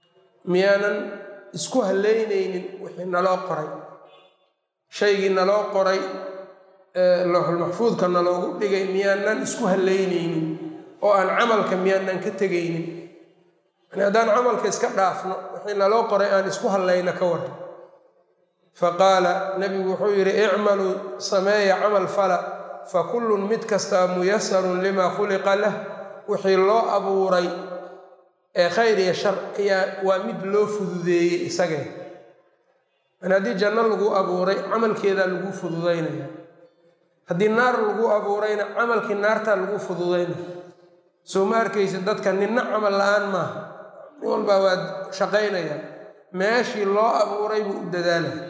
miyaanan isku haleynaynin wixii naloo qoray shaygii naloo qoray lowxulmaxfuudka naloogu dhigay miyaanan isku haleynaynin oo aan camalka miyaanan ka tegaynin yani haddaan camalka iska dhaafno wixii naloo qoray aan isku hallayna ka waran faqaala nebigu wuxuu yidhi icmaluu sameeya camal fala fa kullun mid kastaa muyasarun limaa khuliqa lah wixii loo abuuray ee khayr iyo shar ayaa waa mid loo fududeeyey isagee yani haddii janno lagu abuuray camalkeedaa lagu fududaynaya haddii naar lagu abuurayna camalkii naartaa lagu fududaynaya soo ma arkaysa dadka ninna camal la-aan maaha nin walbaa waa shaqaynaya meeshii loo abuuray buu u dadaalaya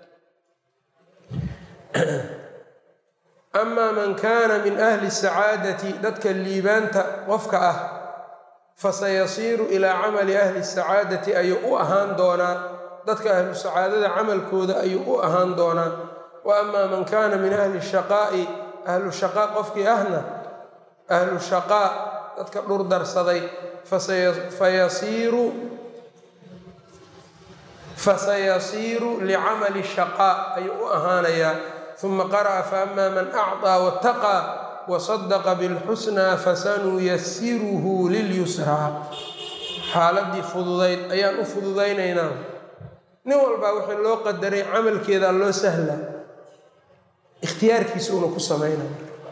amaa man kaana min ahli sacaadati dadka liibaanta qofka ah fasayasiiru ilaa camali ahli sacaadati ayuu u ahaan doonaa dadka ahlu sacaadada camalkooda ayuu u ahaan doonaa wa amaa man kaana min ahli shaqaa'i ahlu shaqaa qofkii ahna ahlu shaqaa dadka dhurdarsaday fayasiiru fasayasiiru licamali shaqaa ayuu u ahaanayaa uma qara'a faama man acطaa waataqaa wasadaqa bilxusnaa fasanuyasiruhu lilyusraa xaaladii fududayd ayaan u fududaynaynaa nin walbaa wixii loo qadaray camalkeedaa loo sahlaa ikhtiyaarkiisa una ku samaynaya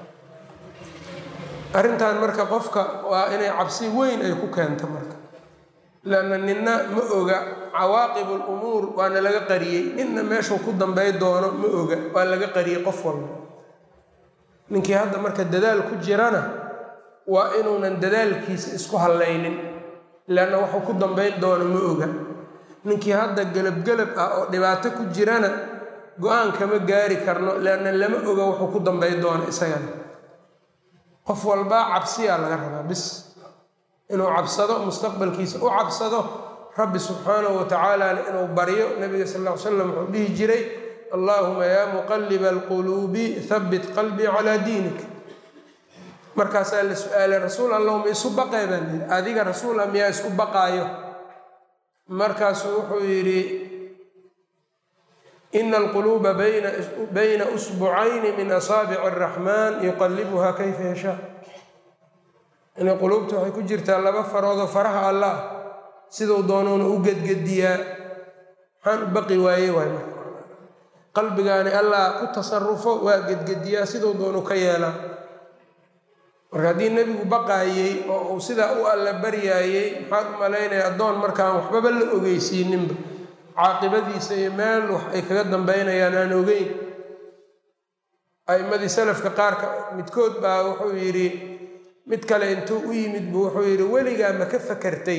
arrintan marka qofka waa inay cabsi weyn ay ku keento marka lanna ninna ma oga cawaaqib lumuur waana laga qariyey ninna meeshuu ku dambay doono ma oga waa laga qariyey qof walba ninkii hadda marka dadaal ku jirana waa inuunan dadaalkiisa isku hallaynin leanna waxuu ku dambayn doono ma oga ninkii hadda gelabgelab ah oo dhibaato ku jirana go-aan kama gaari karno leanna lama oga wuxuu ku dambayn doono isagana qof walbaa cabsiyaa laga rabaa bis inuu cabsado mustaqbalkiisa u cabsado rabbi subxaanahu wa tacaalana inuu baryo nabiga sal ll ly slam wuxuu dhihi jiray allaahuma yaa muqaliba alquluubi habbit qalbii calaa diinik markaasaa la su-aalay rasuul allahu ma isu baqee baan yidhi adiga rasuula miyaa isku baqaayo markaasuu wuxuu yidhi ina alquluuba bayna usbucayni min asaabici araxmaan yuqalibuha kayfa yashaa inay quluubta waxay ku jirtaa laba faroodoo faraha allah siduu doonuuna u gedgediyaa maxaan u baqi waaye waay marka qalbigaani allah ku tasarufo waa gedgediyaa siduu doonu ka yeelaa marka haddii nebigu baqaayey oo uu sidaa u alla baryaayey maxaad u malaynaya addoon markaan waxbaba la ogeysiininba caaqibadiisa iyo meel wax ay kaga dambaynayaan aan ogeyn a'immadii salafka qaarka midkood baa wuxuu yidhi mid kale intuu u yimid buu wuxuu yidhi weligaa ma ka fakartay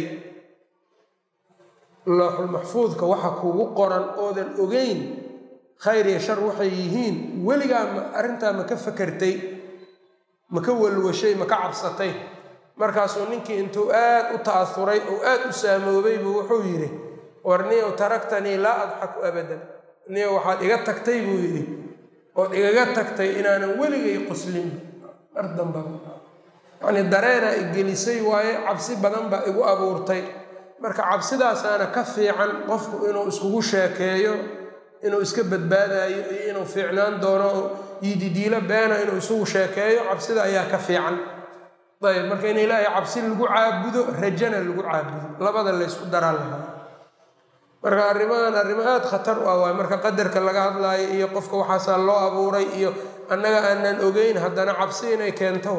looxulmaxfuudka waxa kugu qoran oodan ogeyn khayr iyo shar waxay yihiin weligaa ma arrintaa ma ka fakartay ma ka walwashay ma ka cabsatay markaasuu ninkii intuu aad u ta'asuray oo aad u saamoobay buu wuxuu yidhi war niyow taraktanii laa adxaku abadan niyow waxaad iga tagtay buu yidhi ood igaga tagtay inaanan weligay qoslinba mar dambaba yacnii dareenaa igelisay waaye cabsi badan baa igu abuurtay marka cabsidaasaana ka fiican qofku inuu iskugu sheekeeyo inuu iska badbaadayo iyo inuu fiicnaan doono yididiilo beena inuu isugu sheekeeyo cabsida ayaa ka fiican ayb marka in ilaahay cabsi lagu caabudo rajana lagu caabudo labada laysku daraa lahaa marka arrimahan arrimo aada khatar u ah waay marka qadarka laga hadlaayo iyo qofka waxaasaa loo abuuray iyo annaga aanan ogeyn haddana cabsi inay keento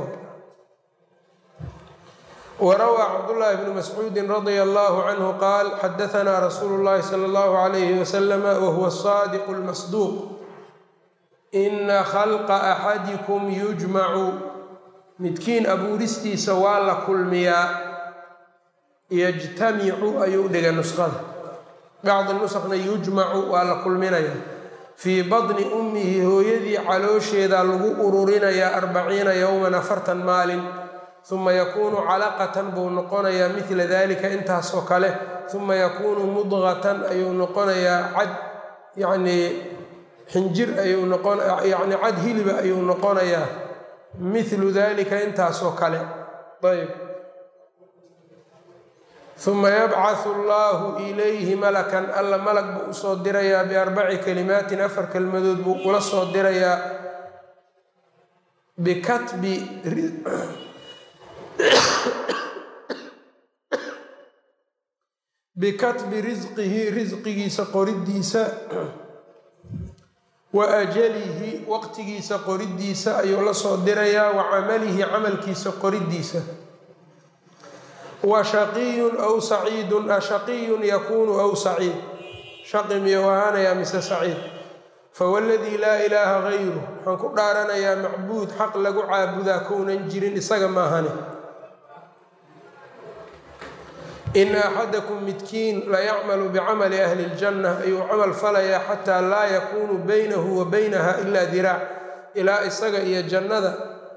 warawaa cabdullaahi bnu mascuudin radia allahu canhu qaal xadaanaa rasuulu llahi sala allahu alayhi wasalama wahuwa saadiqu lmasduuq ina khalqa axadikum yujmacu midkiin abuuristiisa waa la kulmiyaa yajtamicu ayuu dhigay nusqada bacdi nusqna yujmacu waa la kulminayaa fii badni ummihi hooyadii caloosheeda lagu ururinayaa arbaciina yowman afartan maalin uma yakuunu calaqatan buu noqonayaa midla dalika intaasoo kale uma yakuunu mudqatan ayuu noqonayaa cad yacnii xinjir ayuu noqon yacni cad hiliba ayuu noqonayaa mithlu dalika intaasoo kale ayb uma yabcahu allahu ilayhi malakan alla malag buu usoo dirayaa biarbaci kalimaatin afar kelmadood buu ula soo dirayaa bikatbi bikatbi risqihi risqigiisa qoridiisa wa ajalihi waqtigiisa qoridiisa ayuu la soo dirayaa wa camalihi camalkiisa qoridiisa wa shaqiyun aw saciidun ashaqiyun yakuunu aw saciid shaqi miyou ahaanayaa mise saciid fawaladii laa ilaaha gayru waxaan ku dhaaranayaa macbuud xaq lagu caabudaa kounan jirin isaga maahane ina axadakum midkiin layacmalu bicamali ahli ljanna ayuu camal falayaa xataa laa yakuunu baynahu wa baynaha ilaa diraac ilaa isaga iyo jannada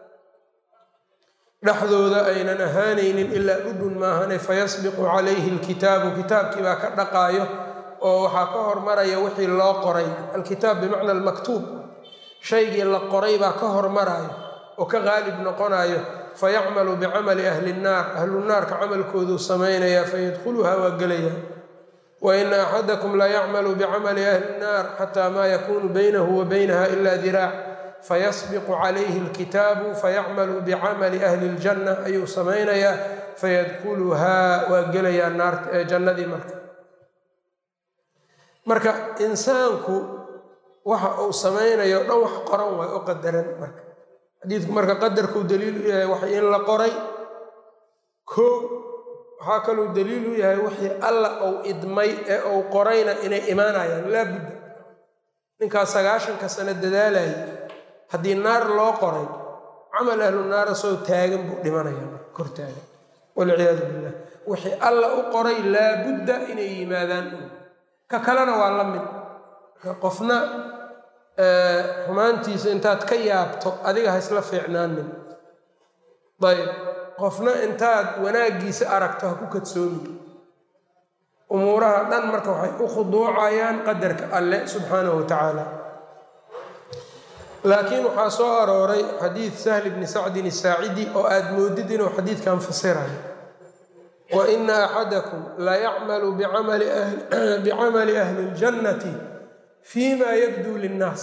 dhexdooda aynan ahaanaynin ilaa dhudhun maahane fayasbiqu calayhi lkitaabu kitaabkii baa ka dhaqaayo oo waxaa ka hormaraya wixii loo qoray alkitaab bimacna almaktuub shaygii la qoray baa ka hormarayo oo ka qaalib noqonayo fayacmalu bicamali ahli nnaar ahlunaarka camalkooduu samaynayaa fayadkhuluhaa waa gelaya wa ina axadakum la yacmalu bicamali ahli nnaar xataa maa yakuunu baynahu wa baynaha ila diraac fayasbiqu calayhi alkitaabu fayacmalu bicamali ahli ljanna ayuu samaynayaa fayadkhuluhaa waa gelayaa naart jannadii marka marka insaanku waxa uu samaynayo dhan wax qoran waay oo qadaran marka xadiidku marka qadarkuu daliil u yahay wax in la qoray koo waxaa kaluu daliil u yahay wixii alla uu idmay ee uu qorayna inay imaanayaan laabudda ninkaas sagaashanka sano dadaalayay haddii naar loo qoray camal ahlu naara soo taagan buu dhimanaya kor taagan walciyaadu billah wixii alla u qoray laabudda inay yimaadaan ka kalena waa la mid qofna xumaantiisa intaad ka yaabto adiga ha isla fiicnaanin ayb qofna intaad wanaaggiisa aragto ha ku kadsoomi umuuraha dhan marka waxay u khuduucayaan qadarka alle subxaanahu wa tacaala laakiin waxaa soo arooray xadiid sahli bni sacdin isaacidi oo aad moodid inuu xadiidkan fasirayo wa ina axadakum la yacmalu bicamali ahli اljannati fima yabduu linnaas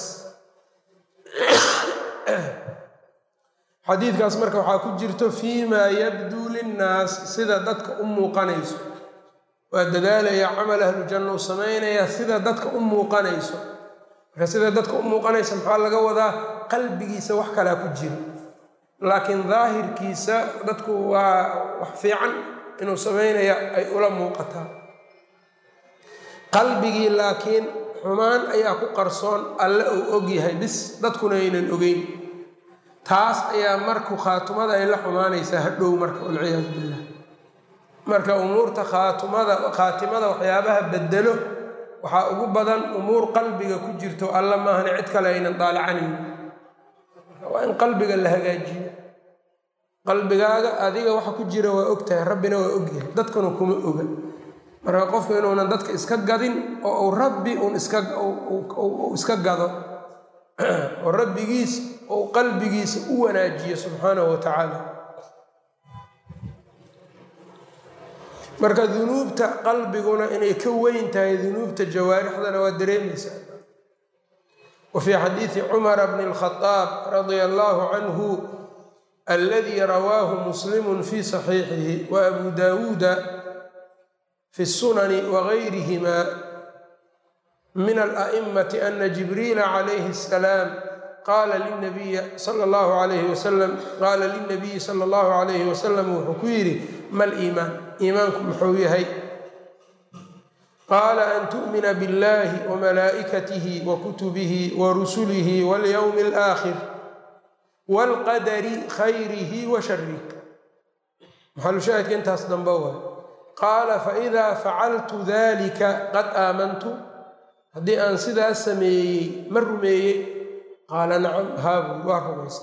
xadiidkaas marka waxaa ku jirto fiimaa yabduu linnaas sida dadka u muuqanayso waa dadaalaya camal ahlujanna u samaynayaa sida dadka u muuqanayso marka sida dadka u muuqanaysa maxaa laga wadaa qalbigiisa wax kalaa ku jiro laakiin daahirkiisa dadku waa wax fiican inuu samaynaya ay ula muuqataa qalbigii laakiin xumaan ayaa ku qarsoon alle uu og yahay bis dadkuna aynan ogeyn taas ayaa marku khaatumada ay la xumaanaysaa hadhow marka walciyaadu billah marka umuurta khaatumada khaatimada waxyaabaha bedelo waxaa ugu badan umuur qalbiga ku jirto alla maahane cid kale aynan daalacanayn waa in qalbiga la hagaajiyo qalbigaaga adiga waxa ku jira waa og tahay rabbina waa ogyahay dadkuna kuma oga marka qofku inuunan dadka iska gadin oo uu rabbi uun iska iska gado oo rabbigiis ou qalbigiisa u wanaajiyo subxaanahu wa tacaala marka dunuubta qalbiguna inay ka weyn tahay dunuubta jawaarixdana waa dareemaysaa wa fii xadiidi cumara bni اlkhadaab radia allahu canhu aladi rawaahu muslimu fi saxiixihi wa abu daawuuda fi الsunani wagayrihima min ala'imati ana jibriila calayhi الsalaam qaala linabiyi sala allahu alayhi wasalam qaala lilnabiyi sala allahu calayhi wasalam wuxuu ku yidhi mal iimaan iimaanku muxuu yahay qaala an tu'mina biاllahi wamalaa'ikatihi wa kutubihi wa rusulihi walyowmi alaakhir waalqadari khayrihi wa sharih maxalushaahidka intaas dambe waay qaala faإida facaltu dalika qad aamantu haddii aan sidaas sameeyey ma rumeeyey qaala nacam haabu waa rumaysa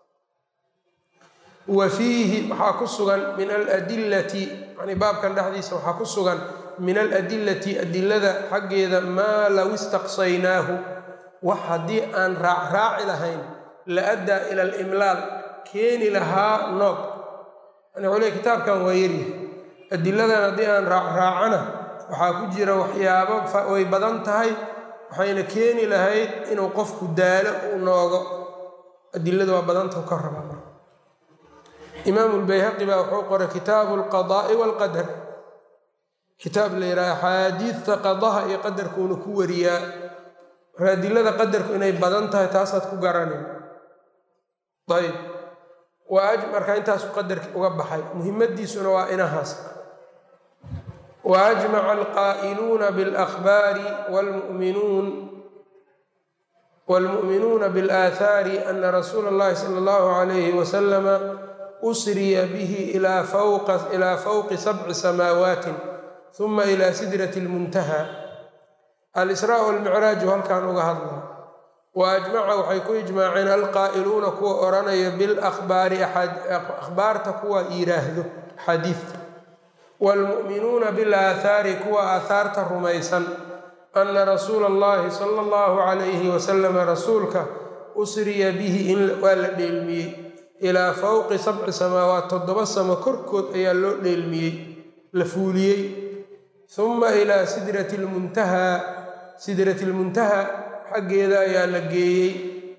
wa fiihi waxaa ku sugan min aladillati yani baabkan dhexdiisa waxaa ku sugan min aladillati adilada xaggeeda maa low istaqsaynaahu wax haddii aan raacraaci lahayn la addaa ila alimlaal keeni lahaa noog yani waliba kitaabkan waa yaryahay adiladan haddii aan raacraacana waxaa ku jira waxyaabo way badan tahay waxayna keeni lahayd inuu qofku daalo uu noogo adiladu waa badanta ka raba marka imaamu lbayhaqi baa wuxuu qoray kitaabu alqadaa'i waalqadar kitaab la yidhaha axaadiidta qadaha iyo qadarkuuna ku wariyaa marka adilada qadarku inay badan tahay taasaad ku garanay ayb marka intaasu qadarki uga baxay muhimadiisuna waa inahaas wa ajmaca alqaa'iluuna biاlأkhbaari wاlmu'minuun wاlmu'minuuna biاlآahaari ana rasuula اllahi salى اllahu عalayhi wasalama usriya bihi ilaa fawqi sabci samaawaati uma ilaa sidrati اlmuntaha alisraa walmicraaju halkan uga hadla wa ajmaca waxay ku ijmaaceen alqaa'iluuna kuwa odhanaya bilakhbaari akhbaarta kuwa yidhaahdo xadiidta waalmu'minuuna bilaahaari kuwa aahaarta rumaysan ana rasuula allahi sala allahu calayhi wasalama rasuulka usriya bihi in waa la dheelmiyey ilaa fawqi sabci samaawaat toddoba samo korkood ayaa loo dheelmiyey la fuuliyey uma ilaa sidrati lmuntahaa sidrati lmuntaha xaggeeda ayaa la geeyey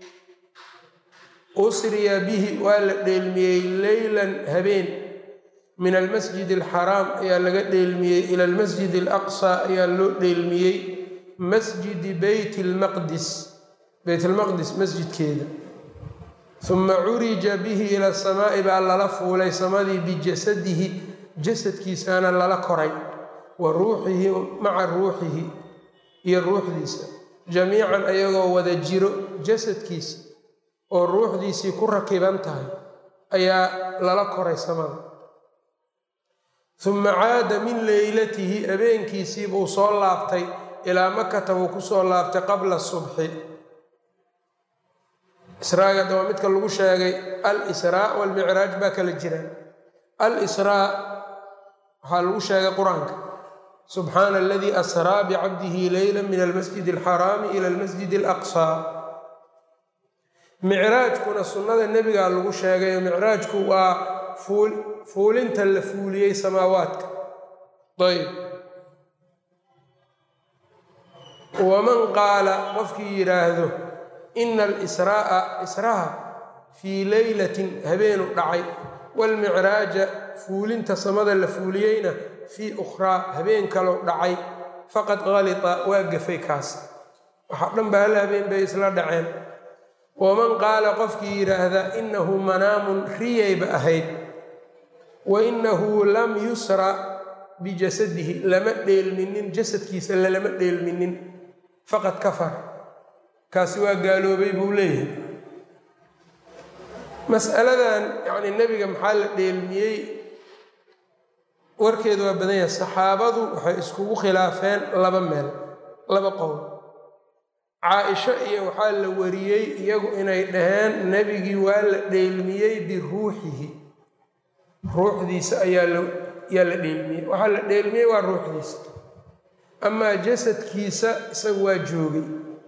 usriya bihi waa la dheelmiyey leylan habeen min almasjid alxaraam ayaa laga dheelmiyey ila almasjid alaqsa ayaa loo dheelmiyey masjidi beyt lmaqdis beyt lmaqdis masjidkeeda uma curija bihi ila samaa'i baa lala fuulay samadii bijasadihi jasadkiisaana lala koray wa ruuxihi maca ruuxihi iyo ruuxdiisa jamiican ayagoo wada jiro jasadkiisa oo ruuxdiisii ku rakiban tahay ayaa lala koray samada uma caada min leylatihi habeenkiisii buu soo laabtay ilaa makata buu ku soo laabtay qabla subxi israaga daba midka lagu sheegay al-israa walmicraaj baa kala jiraan al-israa waxaa lagu sheegay qur-aanka subxaana aladii asraa bicabdihi leyla min almasjid alxaraami ila almasjid alaqsaa micraajkuna sunnada nebigaa lagu sheegay oo micraajku waa fuulinta la fuuliyey samaawaadka ayb waman qaala qofkii yidhaahdo ina alisraa'a israha fii leylatin habeenu dhacay waalmicraaja fuulinta samada la fuuliyeyna fii ukhraa habeen kalou dhacay faqad qalita waa gafay kaas waxaa dhan ba hal habeen bay isla dhaceen waman qaala qofkii yidhaahda inahu manaamun riyayba ahayd wa inahu lam yusra bijasadihi lama dheelminin jasadkiisa lalama dheelminin faqad kafar kaasi waa gaaloobay buu leeyahay mas'aladan yacni nebiga maxaa la dheelmiyey warkeedu waa badan yahay saxaabadu waxay iskugu khilaafeen laba meel laba qowl caa-isho iyo waxaa la wariyey iyagu inay dhaheen nebigii waa la dheelmiyey biruuxihi ruuxdiisa ayaa yaa la dheelmiyey waxaa la dheelmiyey waa ruuxdiisa amaa jasadkiisa isagu waa joogay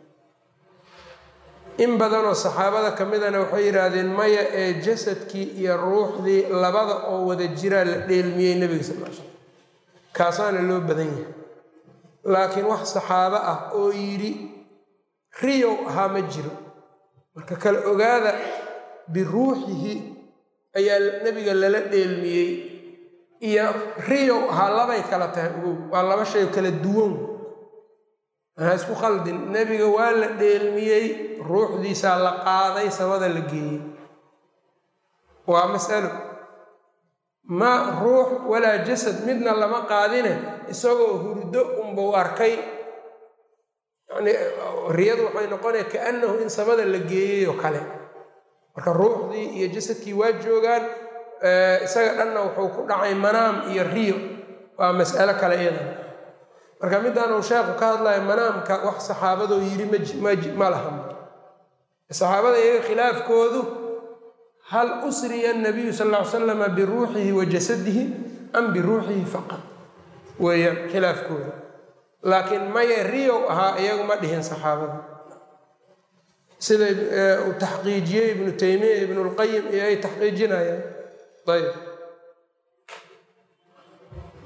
in badanoo saxaabada ka midana waxay yidhaahdeen maya ee jasadkii iyo ruuxdii labada oo wada jiraa la dheelmiyey nebiga sal l slam kaasaana loo badan yahay laakiin wax saxaabo ah oo yidhi riyow ahaa ma jiro marka kala ogaada biruuxihi ayaa nebiga lala dheelmiyey iyo riyow ahaa labay kala tahay ogow waa laba shay kala duwan ha isku khaldin nebiga waa la dheelmiyey ruuxdiisaa la qaaday samada la geeyey waa masalo ma ruux walaa jasad midna lama qaadine isagoo hurdo unbau arkay yani riyadu waxay noqonaya kaannahu in samada la geeyey oo kale marka ruuxdii iyo jasadkii waa joogaan isaga dhanna wuxuu ku dhacay manaam iyo riyo waa mas'alo kale iyadan marka midaan uu sheekhu ka hadlayo manaamka wax saxaabadoo yidhi ma lahan saxaabada iyaga khilaafkoodu hal usriya nabiyu sal ll ly slama biruuxihi wa jasadihi am biruuxihi faqad weeyaan khilaafkooda laakiin maya riyow ahaa iyagu ma dhihin saxaabada sida uu taxqiijiyey ibnu taymiya ibnulqayim iyo ay taxqiijinayaan ayb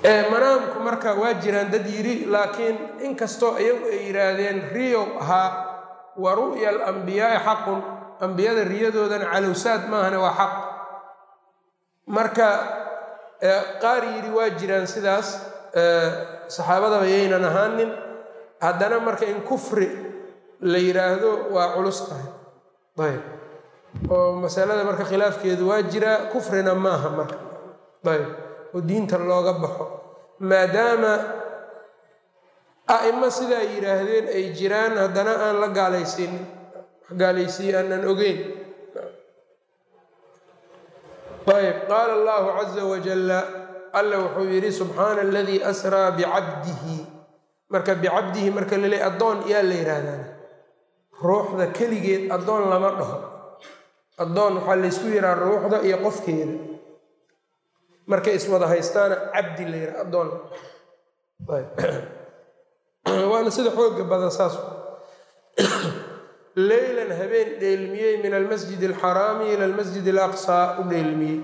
manaamku marka waa jiraan dad yidhi laakiin inkastoo iyagu ay yidhaahdeen riyow ahaa wa ru'ya alambiyaai xaqun ambiyada riyadoodana calowsaad maahane waa xaq marka qaar yidhi waa jiraan sidaas saxaabadaba yaynan ahaanin haddana marka in kufri la yidhaahdo waa culus tahay ayb oo masalada marka khilaafkeedu waa jiraa kufrina maaha marka ayb oo diinta looga baxo maadaama a'imo sidaa yidhaahdeen ay jiraan haddana aan la gaalaysiinin gaalaysiiye aanan ogeyn ayb qaala allahu caza wajalla alla wuxuu yidhi subxaana aladii asraa bicabdihi marka bicabdihi marka laleey addoon yaa la yidhaahdaan ruuxda keligeed addoon lama dhaho addoon waxaa laysku yidhaha ruuxda iyo qofkeeda markay iswada haystaana cabdi la yidhaha addoon waana sida xooga badan saas leylan habeen dheelmiyey min almasjid alxaraami ila almasjid alaqsaa u dheelmiyey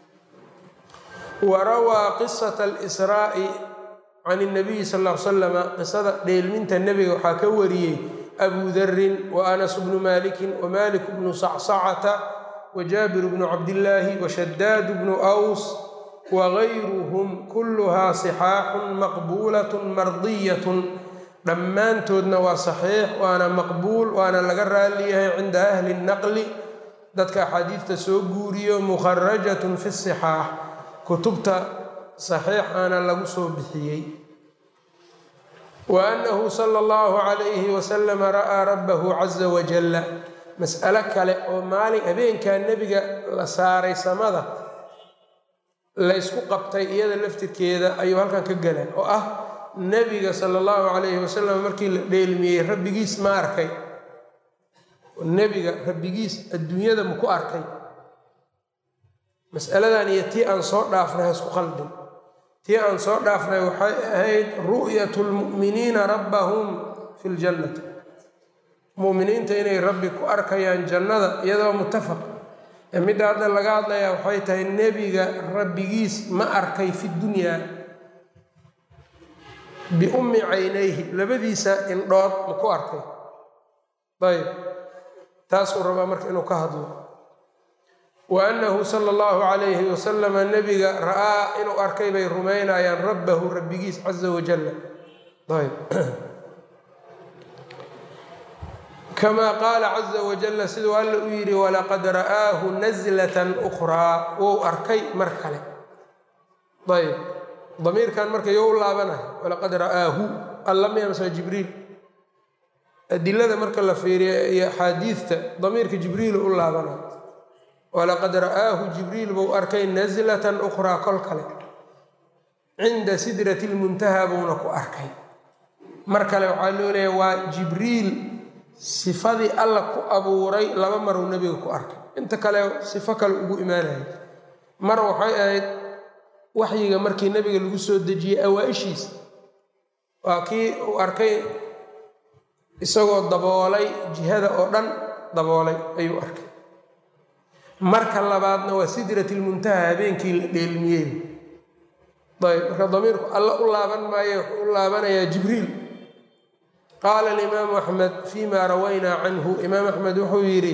wa rawaa qisata alisraa'i can اnabiyi sal l slama qisada dheelminta nebiga waxaa ka wariyey abu darin wa anas bnu malikin wa malik bnu sacsacata wa jaabir bnu cabdillaahi wa shadaad bnu aws wagayruhum kulluhaa sixaaxun maqbuulatun mardiyatun dhammaantoodna waa saxiix waana maqbuul waana laga raaliyahay cinda ahli naqli dadka axaadiidta soo guuriyo mukharajatun fi sixaax kutubta saxiixaana lagu soo bixiyey wa annahu sala allahu calayhi wasalama ra'aa rabbahu caza wajalla mas'alo kale oo maalin habeenkaa nebiga la saaray samada la ysku qabtay iyada laftirkeeda ayuu halkan ka gala oo ah nebiga sala allahu calayhi wasalam markii la dheelmiyey rabbigiis ma arkay nebiga rabbigiis adduunyada maku arkay mas'aladan iyo tii aan soo dhaafnay ha isku qaldin tii aan soo dhaafnay waxay ahayd ru'yatu lmu'miniina rabbahum fi ljannati mu'miniinta inay rabbi ku arkayaan jannada iyadoo muttafaq midda hadda laga hadlayaa waxay tahay nebiga rabbigiis ma arkay fi dunyaa biummi caynayhi labadiisa indhood ma ku arkay ayb taasuu rabaa marka inuu ka hadlo wa annahu sala allahu calayhi wasalama nebiga ra'aa inuu arkay bay rumaynayaan rabbahu rabbigiis caza wajalla ayb kamaa qaala caza wajalla siduu alla u yidhi walaqad ra'aahu naslatan ukhraa wou arkay mar kale ayb damiirkan marka yo u laabanayo walaqad ra'aahu alla miyamsa jibriil adilada marka la fiiriya iyo axaadiidta damiirka jibriil u laabanayo walaqad ra'aahu jibriil buu arkay naslatan ukhraa kol kale cinda sidrati lmuntaha buuna ku arkay mar kale waxaa loo leeya waa jibriil sifadii alla ku abuuray laba maruu nebiga ku arkay inta kale sifo kale ugu imaanaya mar waxay ahayd waxyiga markii nebiga lagu soo dejiyey awaa-ishiisa waa kii uu arkay isagoo daboolay jihada oo dhan daboolay ayuu arkay marka labaadna waa sidratilmuntaha habeenkii la dheelmiyey ayb marka damiirku alla u laaban maayo wuxuu u laabanayaa jibriil qaala alimaamu axmed fima rawaynaa canhu imaam axmed wuxuu yidhi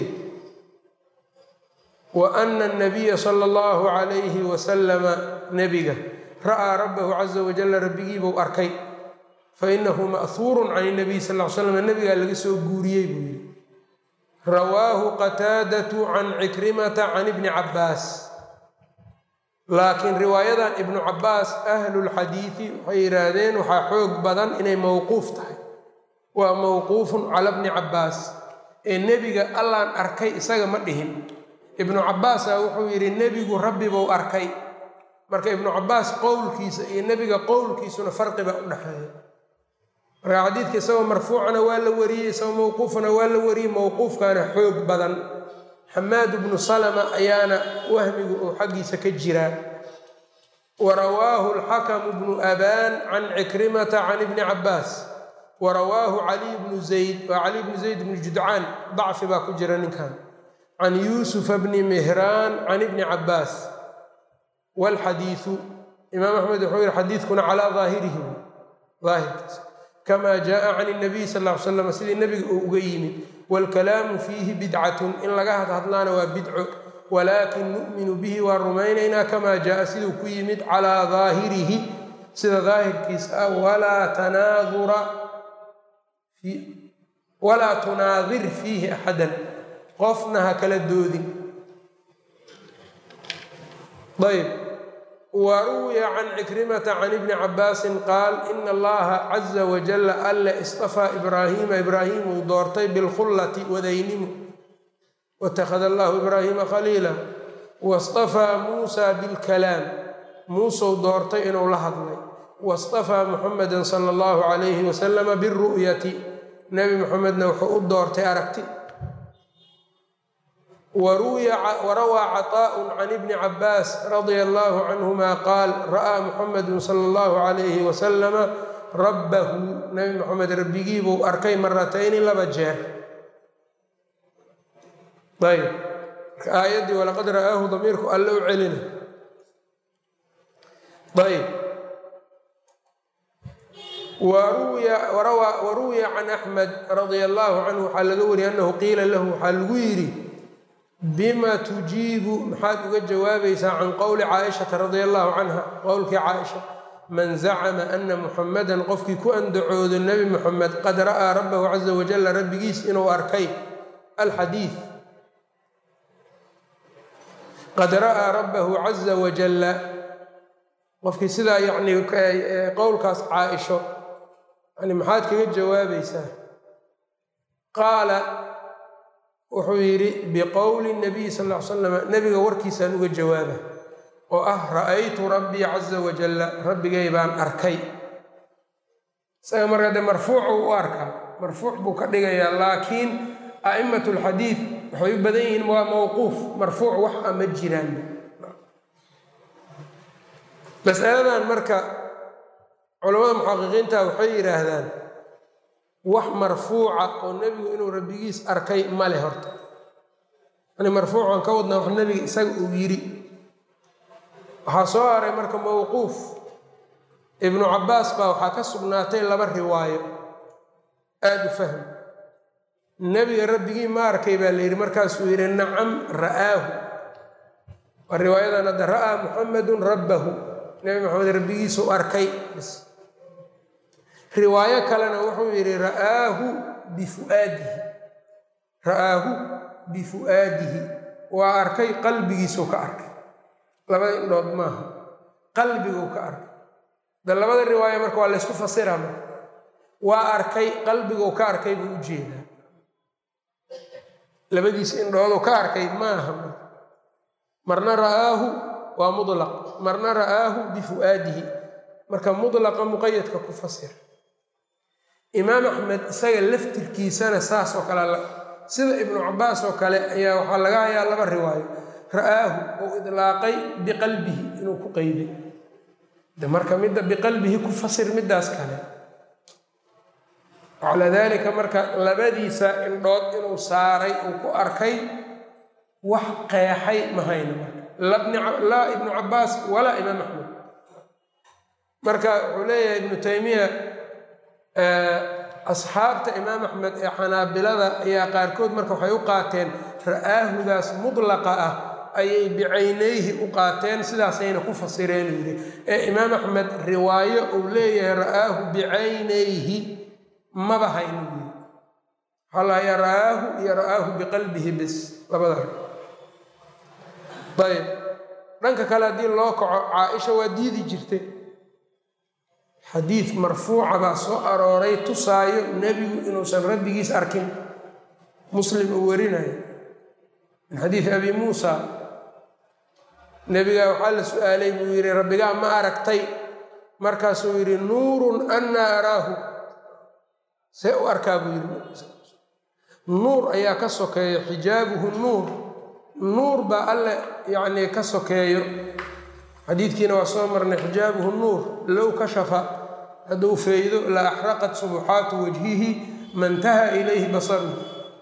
wa ana anabiya sala allahu calayhi wasalama nebiga ra'aa rabbahu caza wajalla rabbigiibuu arkay fainahu ma'huurun can inabiy sal l slam nebigaa laga soo guuriyey buu yidhi rawaahu qataadatu can cikrimata can ibni cabbaas laakiin riwaayadan ibnu cabbaas ahlulxadiidi waxay yidhaahdeen waxaa xoog badan inay mowquuf tahay waa mowquufun cala bni cabbaas ee nebiga allaan arkay isaga ma dhihin ibnu cabbaasa wuxuu yidhi nebigu rabbi buu arkay marka ibnu cabbaas qowlkiisa iyo nebiga qowlkiisuna farqi baa u dhexeeya marka xadiidka isagoo marfuucana waa la wariyey isagoo mowquufana waa la wariyey mowquufkaana xoog badan xamaad bnu salama ayaana wahmigu uu xaggiisa ka jiraa wa rawaahu alxakamu bnu abaan can cikrimata can ibni cabbaas wa rawaahu caliy bnu zayd waa caliy bnu zayd bnu judcaan dacfi baa ku jira ninkan can yuusufa bni mihraan can ibni cabbaas walxadiidu imaam axmed wuxuu yihi xadiidkuna calaa daahirihi daahirkiisa kama jaءa can الnabiy sal ly slam sidii nebiga uu uga yimid wاlkalaamu fiihi bidcatun in laga hadhadlaana waa bidco walaakin nu'minu bihi waa rumaynaynaa kama jaءa siduu ku yimid calaa daahirihi sida daahirkiisa ah walaa tanaadura walaa tunaadir fiihi axadan qofna ha kala doodin ayb waruwiya can cikrimata can ibni cabaasin qaal ina allaha caza wajala alle istafaa ibraahiima ibraahim uu doortay bilkhullati wadaynimu watakhada allahu ibraahiima khaliila wastafaa muusa bilkalaam muuseu doortay inuu la hadlay wastafaa muxameda sala allahu calayhi wasalama biru'yati nebi muxamedna wuxuu u doortay aragti warawaa caطaء can ibni cabaas radia allahu canhuma qaal ra'aa muxamedu sala allahu calayhi wasalama rabbahu nebi moxamed rabbigiibuu arkay maratayni laba jeer ayb marka aayaddii walaqad ra'aahu damiirku alle u celina ayb waruwiya can axmed radia allahu canhu waxaa laga wariyay annahu qiila lahu waxaa lagu yidhi bima tujiibu maxaad uga jawaabaysaa can qowli caaishata radia allahu canha qowlkii caaisha man zacama ana muxamadan qofkii ku andacoodo nebi muxamed qad ra'aa rabbahu caza wajalla rabbigiis inuu arkay alxadiid qad ra'aa rabbahu caza wajalla qofkii sidaa yacni qowlkaas caaisho yani maxaad kaga jawaabaysaa qaala wuxuu yidhi biqowli nabiy sal ll ly slam nebiga warkiisaan uga jawaaba oo ah ra'aytu rabbii caza wajalla rabbigay baan arkay isaga marka de marfuucu u arkaa marfuuc buu ka dhigayaa laakiin a'immat lxadiid waxay u badan yihiin waa mowquuf marfuuc wax a ma jiraan masaladan marka culamada muxaqiqiinta waxay yidhaahdaan wax marfuuca oo nebigu inuu rabbigiis arkay ma leh horta yani marfuucan ka wadnaa wax nebiga isaga uu yidhi waxaa soo haray marka mowquuf ibnu cabbaas baa waxaa ka sugnaatay laba riwaayo aada u fahm nebiga rabbigii ma arkay baa la yidhi markaasuu yidhi nacam ra'aahu waa riwaayadan hadda ra'aa muxamedun rabbahu nebi maxamed rabbigiisuu arkay bis riwaayo kalena wuxuu yidhi ra'aahu bifuaadihi ra'aahu bifu'aadihi waa arkay qalbigiisuu ka arkay labada indhood maaha qalbiguu ka arkay de labada riwaayo marka waa laysku fasiraa marka waa arkay qalbiguu ka arkay buu u jeedaa labadiisa indhooduu ka arkay maaha marka marna ra'aahu waa mudlaq marna ra'aahu bifu'aadihi marka mudlaqa muqayadka ku fasir imaam axmed isaga laftirkiisana saas oo kale sida ibnu cabaas oo kale ayaa waxaa laga hayaa laba riwaayo ra'aahu uu idlaaqay biqalbihi inuu ku qeyday de marka midda biqalbihi ku fasir middaas kale calaa dalika marka labadiisa indhood inuu saaray uu ku arkay wax qeexay mahayna marka laa ibnu cabaas walaa imaam axmed marka wuxuu leeyahay ibnu taymiya asxaabta imaam axmed ee xanaabilada ayaa qaarkood marka waxay u qaateen ra'aahudaas mudlaqa ah ayay bicaynayhi u qaateen sidaasayna ku fasireen yidhi ee imaam axmed riwaayo uu leeyahay ra'aahu bicaynayhi maba hayno yidhi waxaa lahayaa ra'aahu iyo ra'aahu biqalbihi bis labada ayb dhanka kale haddii loo kaco caaisha waa diidi jirtay xadiid marfuuca baa soo arooray tusaayo nebigu inuusan rabbigiis arkin muslim uu warinayo min xadiidi abi muusa nebigaa waxaa la su-aalay buu yidhi rabbigaa ma aragtay markaasuu yidhi nuurun annaa araahu see u arkaa buu yidhi nuur ayaa ka sokeeyo xijaabuhu nuur nuur baa alle yacnii ka sokeeyo xadiidkiina waa soo marnay xijaabuhu nuur low kashafa hadduu feydo la axraqat subuxaatu wajhihi mantaha ilayhi basaru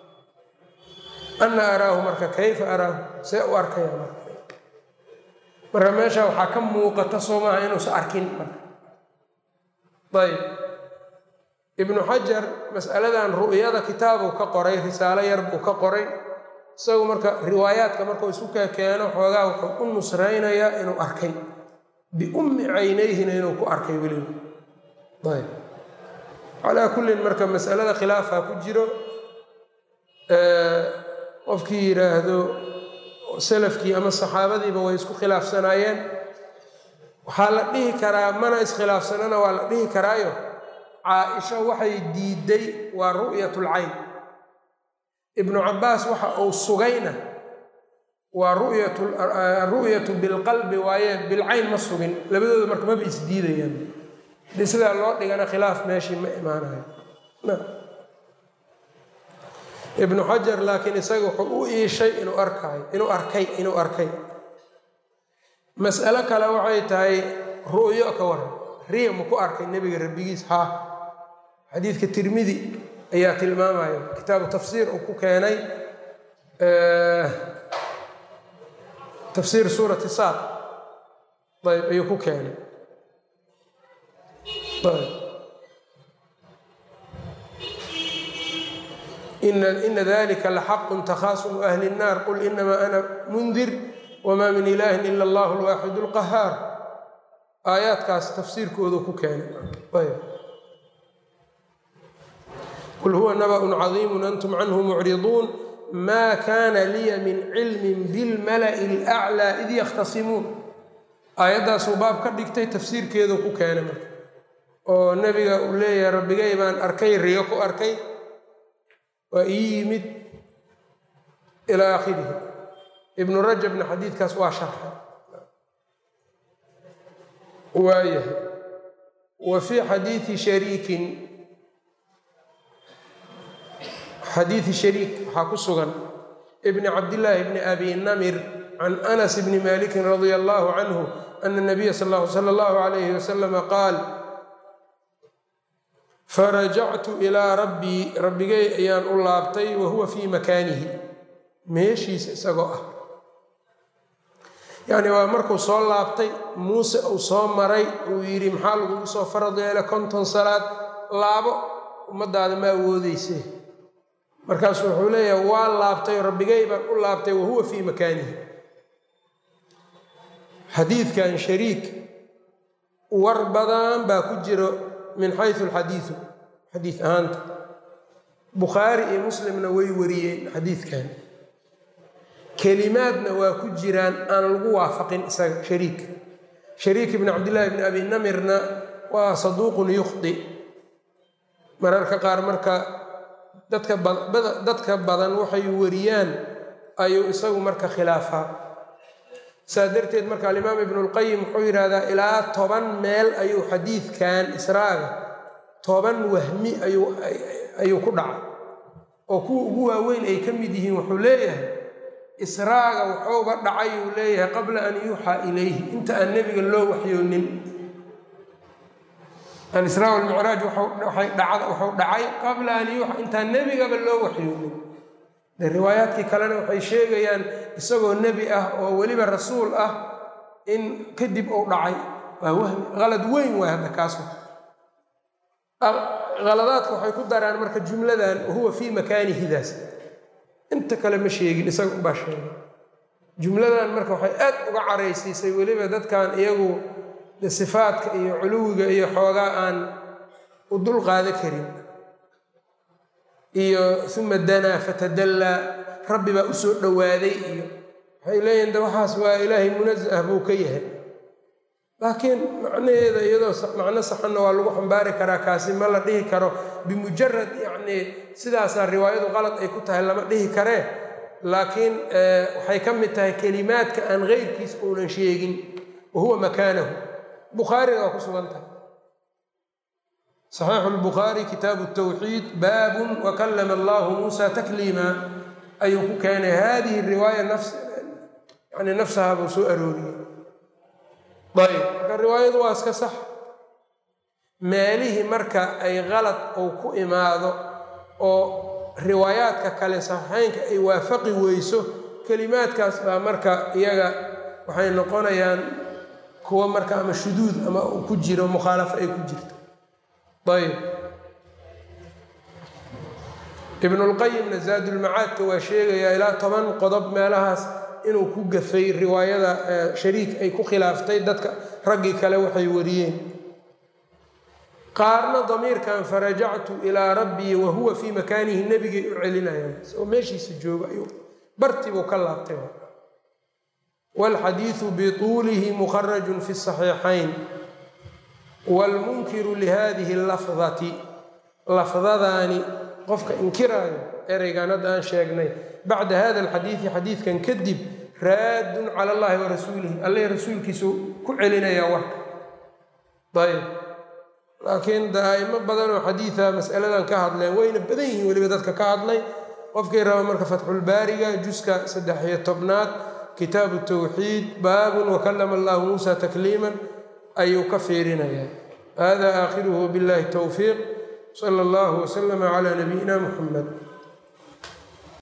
ana araahu marka kayfa araahu see u arkaya marka marka meesha waxaa ka muuqata soo maaha inuusan arkin marka ayb ibnu xajar mas'aladan ru'yada kitaabuu ka qoray risaalo yar buu ka qoray isagu marka riwaayaadka markuu isu kekeeno xoogaa wuxuu u nusraynayaa inuu arkay biummi caynayhina inuu ku arkay weliba ayb calaa kullin marka mas'alada khilaafaa ku jiro qofkii yidhaahdo salafkii ama saxaabadiiba way isku khilaafsanaayeen waxaa la dhihi karaa mana iskhilaafsanana waa la dhihi karaayo caa-isha waxay diiday waa ru'yatulcayn ibnu cabbaas waxa uu sugayna waa ru'yatu bilqalbi waaye bilcayn ma sugin labadooda marka maba isdiidayaan hadii sidaa loo dhigana khilaaf meeshii ma imaanayo ibnu xajar laakiin isaga wuxuu u iishay inuu arkaayo inuu arkay inuu arkay mas'alo kale waxay tahay ru'yo ka waran riya ma ku arkay nebiga rabbigiis haa xadiidka tirmidi ayaa tilmaamaya kitaabu tafsiir uu ku keenay tafsiir suurati saad ayb ayuu ku keenay ina dalika laxaqu takhaasumu ahli الnaar qul inamaa ana mundir wma min ilahi ila allah alwaaxid اlqahaar aayaadkaas tafsiirkoodu ku keenay qul huwa nabaأ cadiimu antum canhu mucriduun ma kana liya min cilmi bilmala'i اlأclى id yakhtasimuun aayaddaasuu baab ka dhigtay tafsiirkeedu ku keenay marka oo nebiga uu leeyahay rabbigay baan arkay riyo ku arkay waa ii yimid ilaa aakhirihi ibnu rajabna xadiidkaas waa sharxay waayahay wa fii xadiidi shariikin xadiidi shariik waxaa ku sugan ibni cabdillaahi bni abi namir can anas bni malikin radia allahu canhu ana nabiya sala allahu alayhi wasalama qaal farajactu ilaa rabbii rabbigay ayaan u laabtay wa huwa fii makaanihi meeshiisa isagoo ah yacni waa markuu soo laabtay muuse uu soo maray uu yidhi maxaa lagugu soo farad yeela konton salaad laabo ummaddaada ma awoodeyse markaasu wuxuu leeyahay waa laabtay rabbigay baan u laabtay wa huwa fii makaanihi xadiidkan shariik war badan baa ku jiro min xayu alxadiidu xadiid ahaanta bukhaari iyo muslimna way wariyeen xadiidkan kelimaadna waa ku jiraan aan lagu waafaqin isaga shariik shariik ibni cabdillaahi bni abi namirna waa saduuqun yukhdi mararka qaar marka dadka dadka badan waxay wariyaan ayuu isagu marka khilaafaa saa darteed marka alimaam ibnu lqayim wuxuu yidhaahdaa ilaa toban meel ayuu xadiidkan israaga toban wahmi ayuu ku dhacay oo kuwa ugu waaweyn ay ka mid yihiin wuxuu leeyahay israaga wuxuuba dhacay uu leeyahay qabla an yuuxaa ilayhi inta aan nebiga loo waxyoonin alisraa walmicraaj wuxuu dhacay qabla an yuuxa intaan nebigaba loo waxyoonin de riwaayaadkii kalena waxay sheegayaan isagoo nebi ah oo weliba rasuul ah in kadib uu dhacay waa wahmi qalad weyn waay hadda kaas qaladaadka waxay ku daraan marka jumladan wahuwa fii makaanihidaas inta kale ma sheegin isaga ubaa sheegay jumladan marka waxay aad uga caraysiisay weliba dadkan iyagu de sifaadka iyo culuwiga iyo xoogaa aan u dul qaada karin iyo uma danaa fatadallaa rabbi baa u soo dhowaaday iyo waxay leeyihin de waxaas waa ilaahay munazah buu ka yahay laakiin macnaheeda iyadoo macno saxanna waa lagu xambaari karaa kaasi ma la dhihi karo bimujarad yacnii sidaasaa riwaayadu qalad ay ku tahay lama dhihi karee laakiin waxay ka mid tahay kelimaadka aan keyrkiis uunan sheegin wa huwa makaanahu bukhaariga waa ku sugan tahay saxiixu lbukhaari kitaabu tawxiid baabun wakallama allahu muusa takliima ayuu ku keenay hadihi riwaaya nafs yani nafsaha buu soo arooriyey ayb marka riwaayadu waa iska sax meelihii marka ay qalad uu ku imaado oo riwaayaadka kale saxiixeynka ay waafaqi weyso kelimaadkaas baa marka iyaga waxay noqonayaan kuwa marka ama shuduud ama ku jiro mukhaalafo ay ku jirto ayb ibnulqayimna zaadulmacaadka waa sheegayaa ilaa toban qodob meelahaas inuu ku gafay riwaayada shariik ay ku khilaaftay dadka raggii kale waxay wariyeen qaarna damiirkan farajactu ilaa rabbii wa huwa fii makaanihi nebigay u celinayaan isagoo meeshiisa jooga ayuu bartibuu ka laabtay wاlxadiiثu bطuulihi mukharaju fi الصaxiixayn wاlmunkiru lihadihi اlafdati lafdadaani qofka inkiraayo ereygan hadda aan sheegnay bacda hada اlxadiiثi xadiidkan kadib raadun calى اllahi warasuulihi alle rasuulkiisu ku celinayaa warka ayb laakiin daa'imo badanoo xadiida masaladan ka hadleen wayna badan yihiin weliba dadka ka hadlay qofkii raba marka fatxulbaariga juska saddex-iyo tobnaad kitaabu tawxiid baabun wakalama allahu muusa takliiman ayuu ka fiirinayaa hada aakhiruhu biاllahi towfiiq sala allahu waslama calaa nabiyina muxamed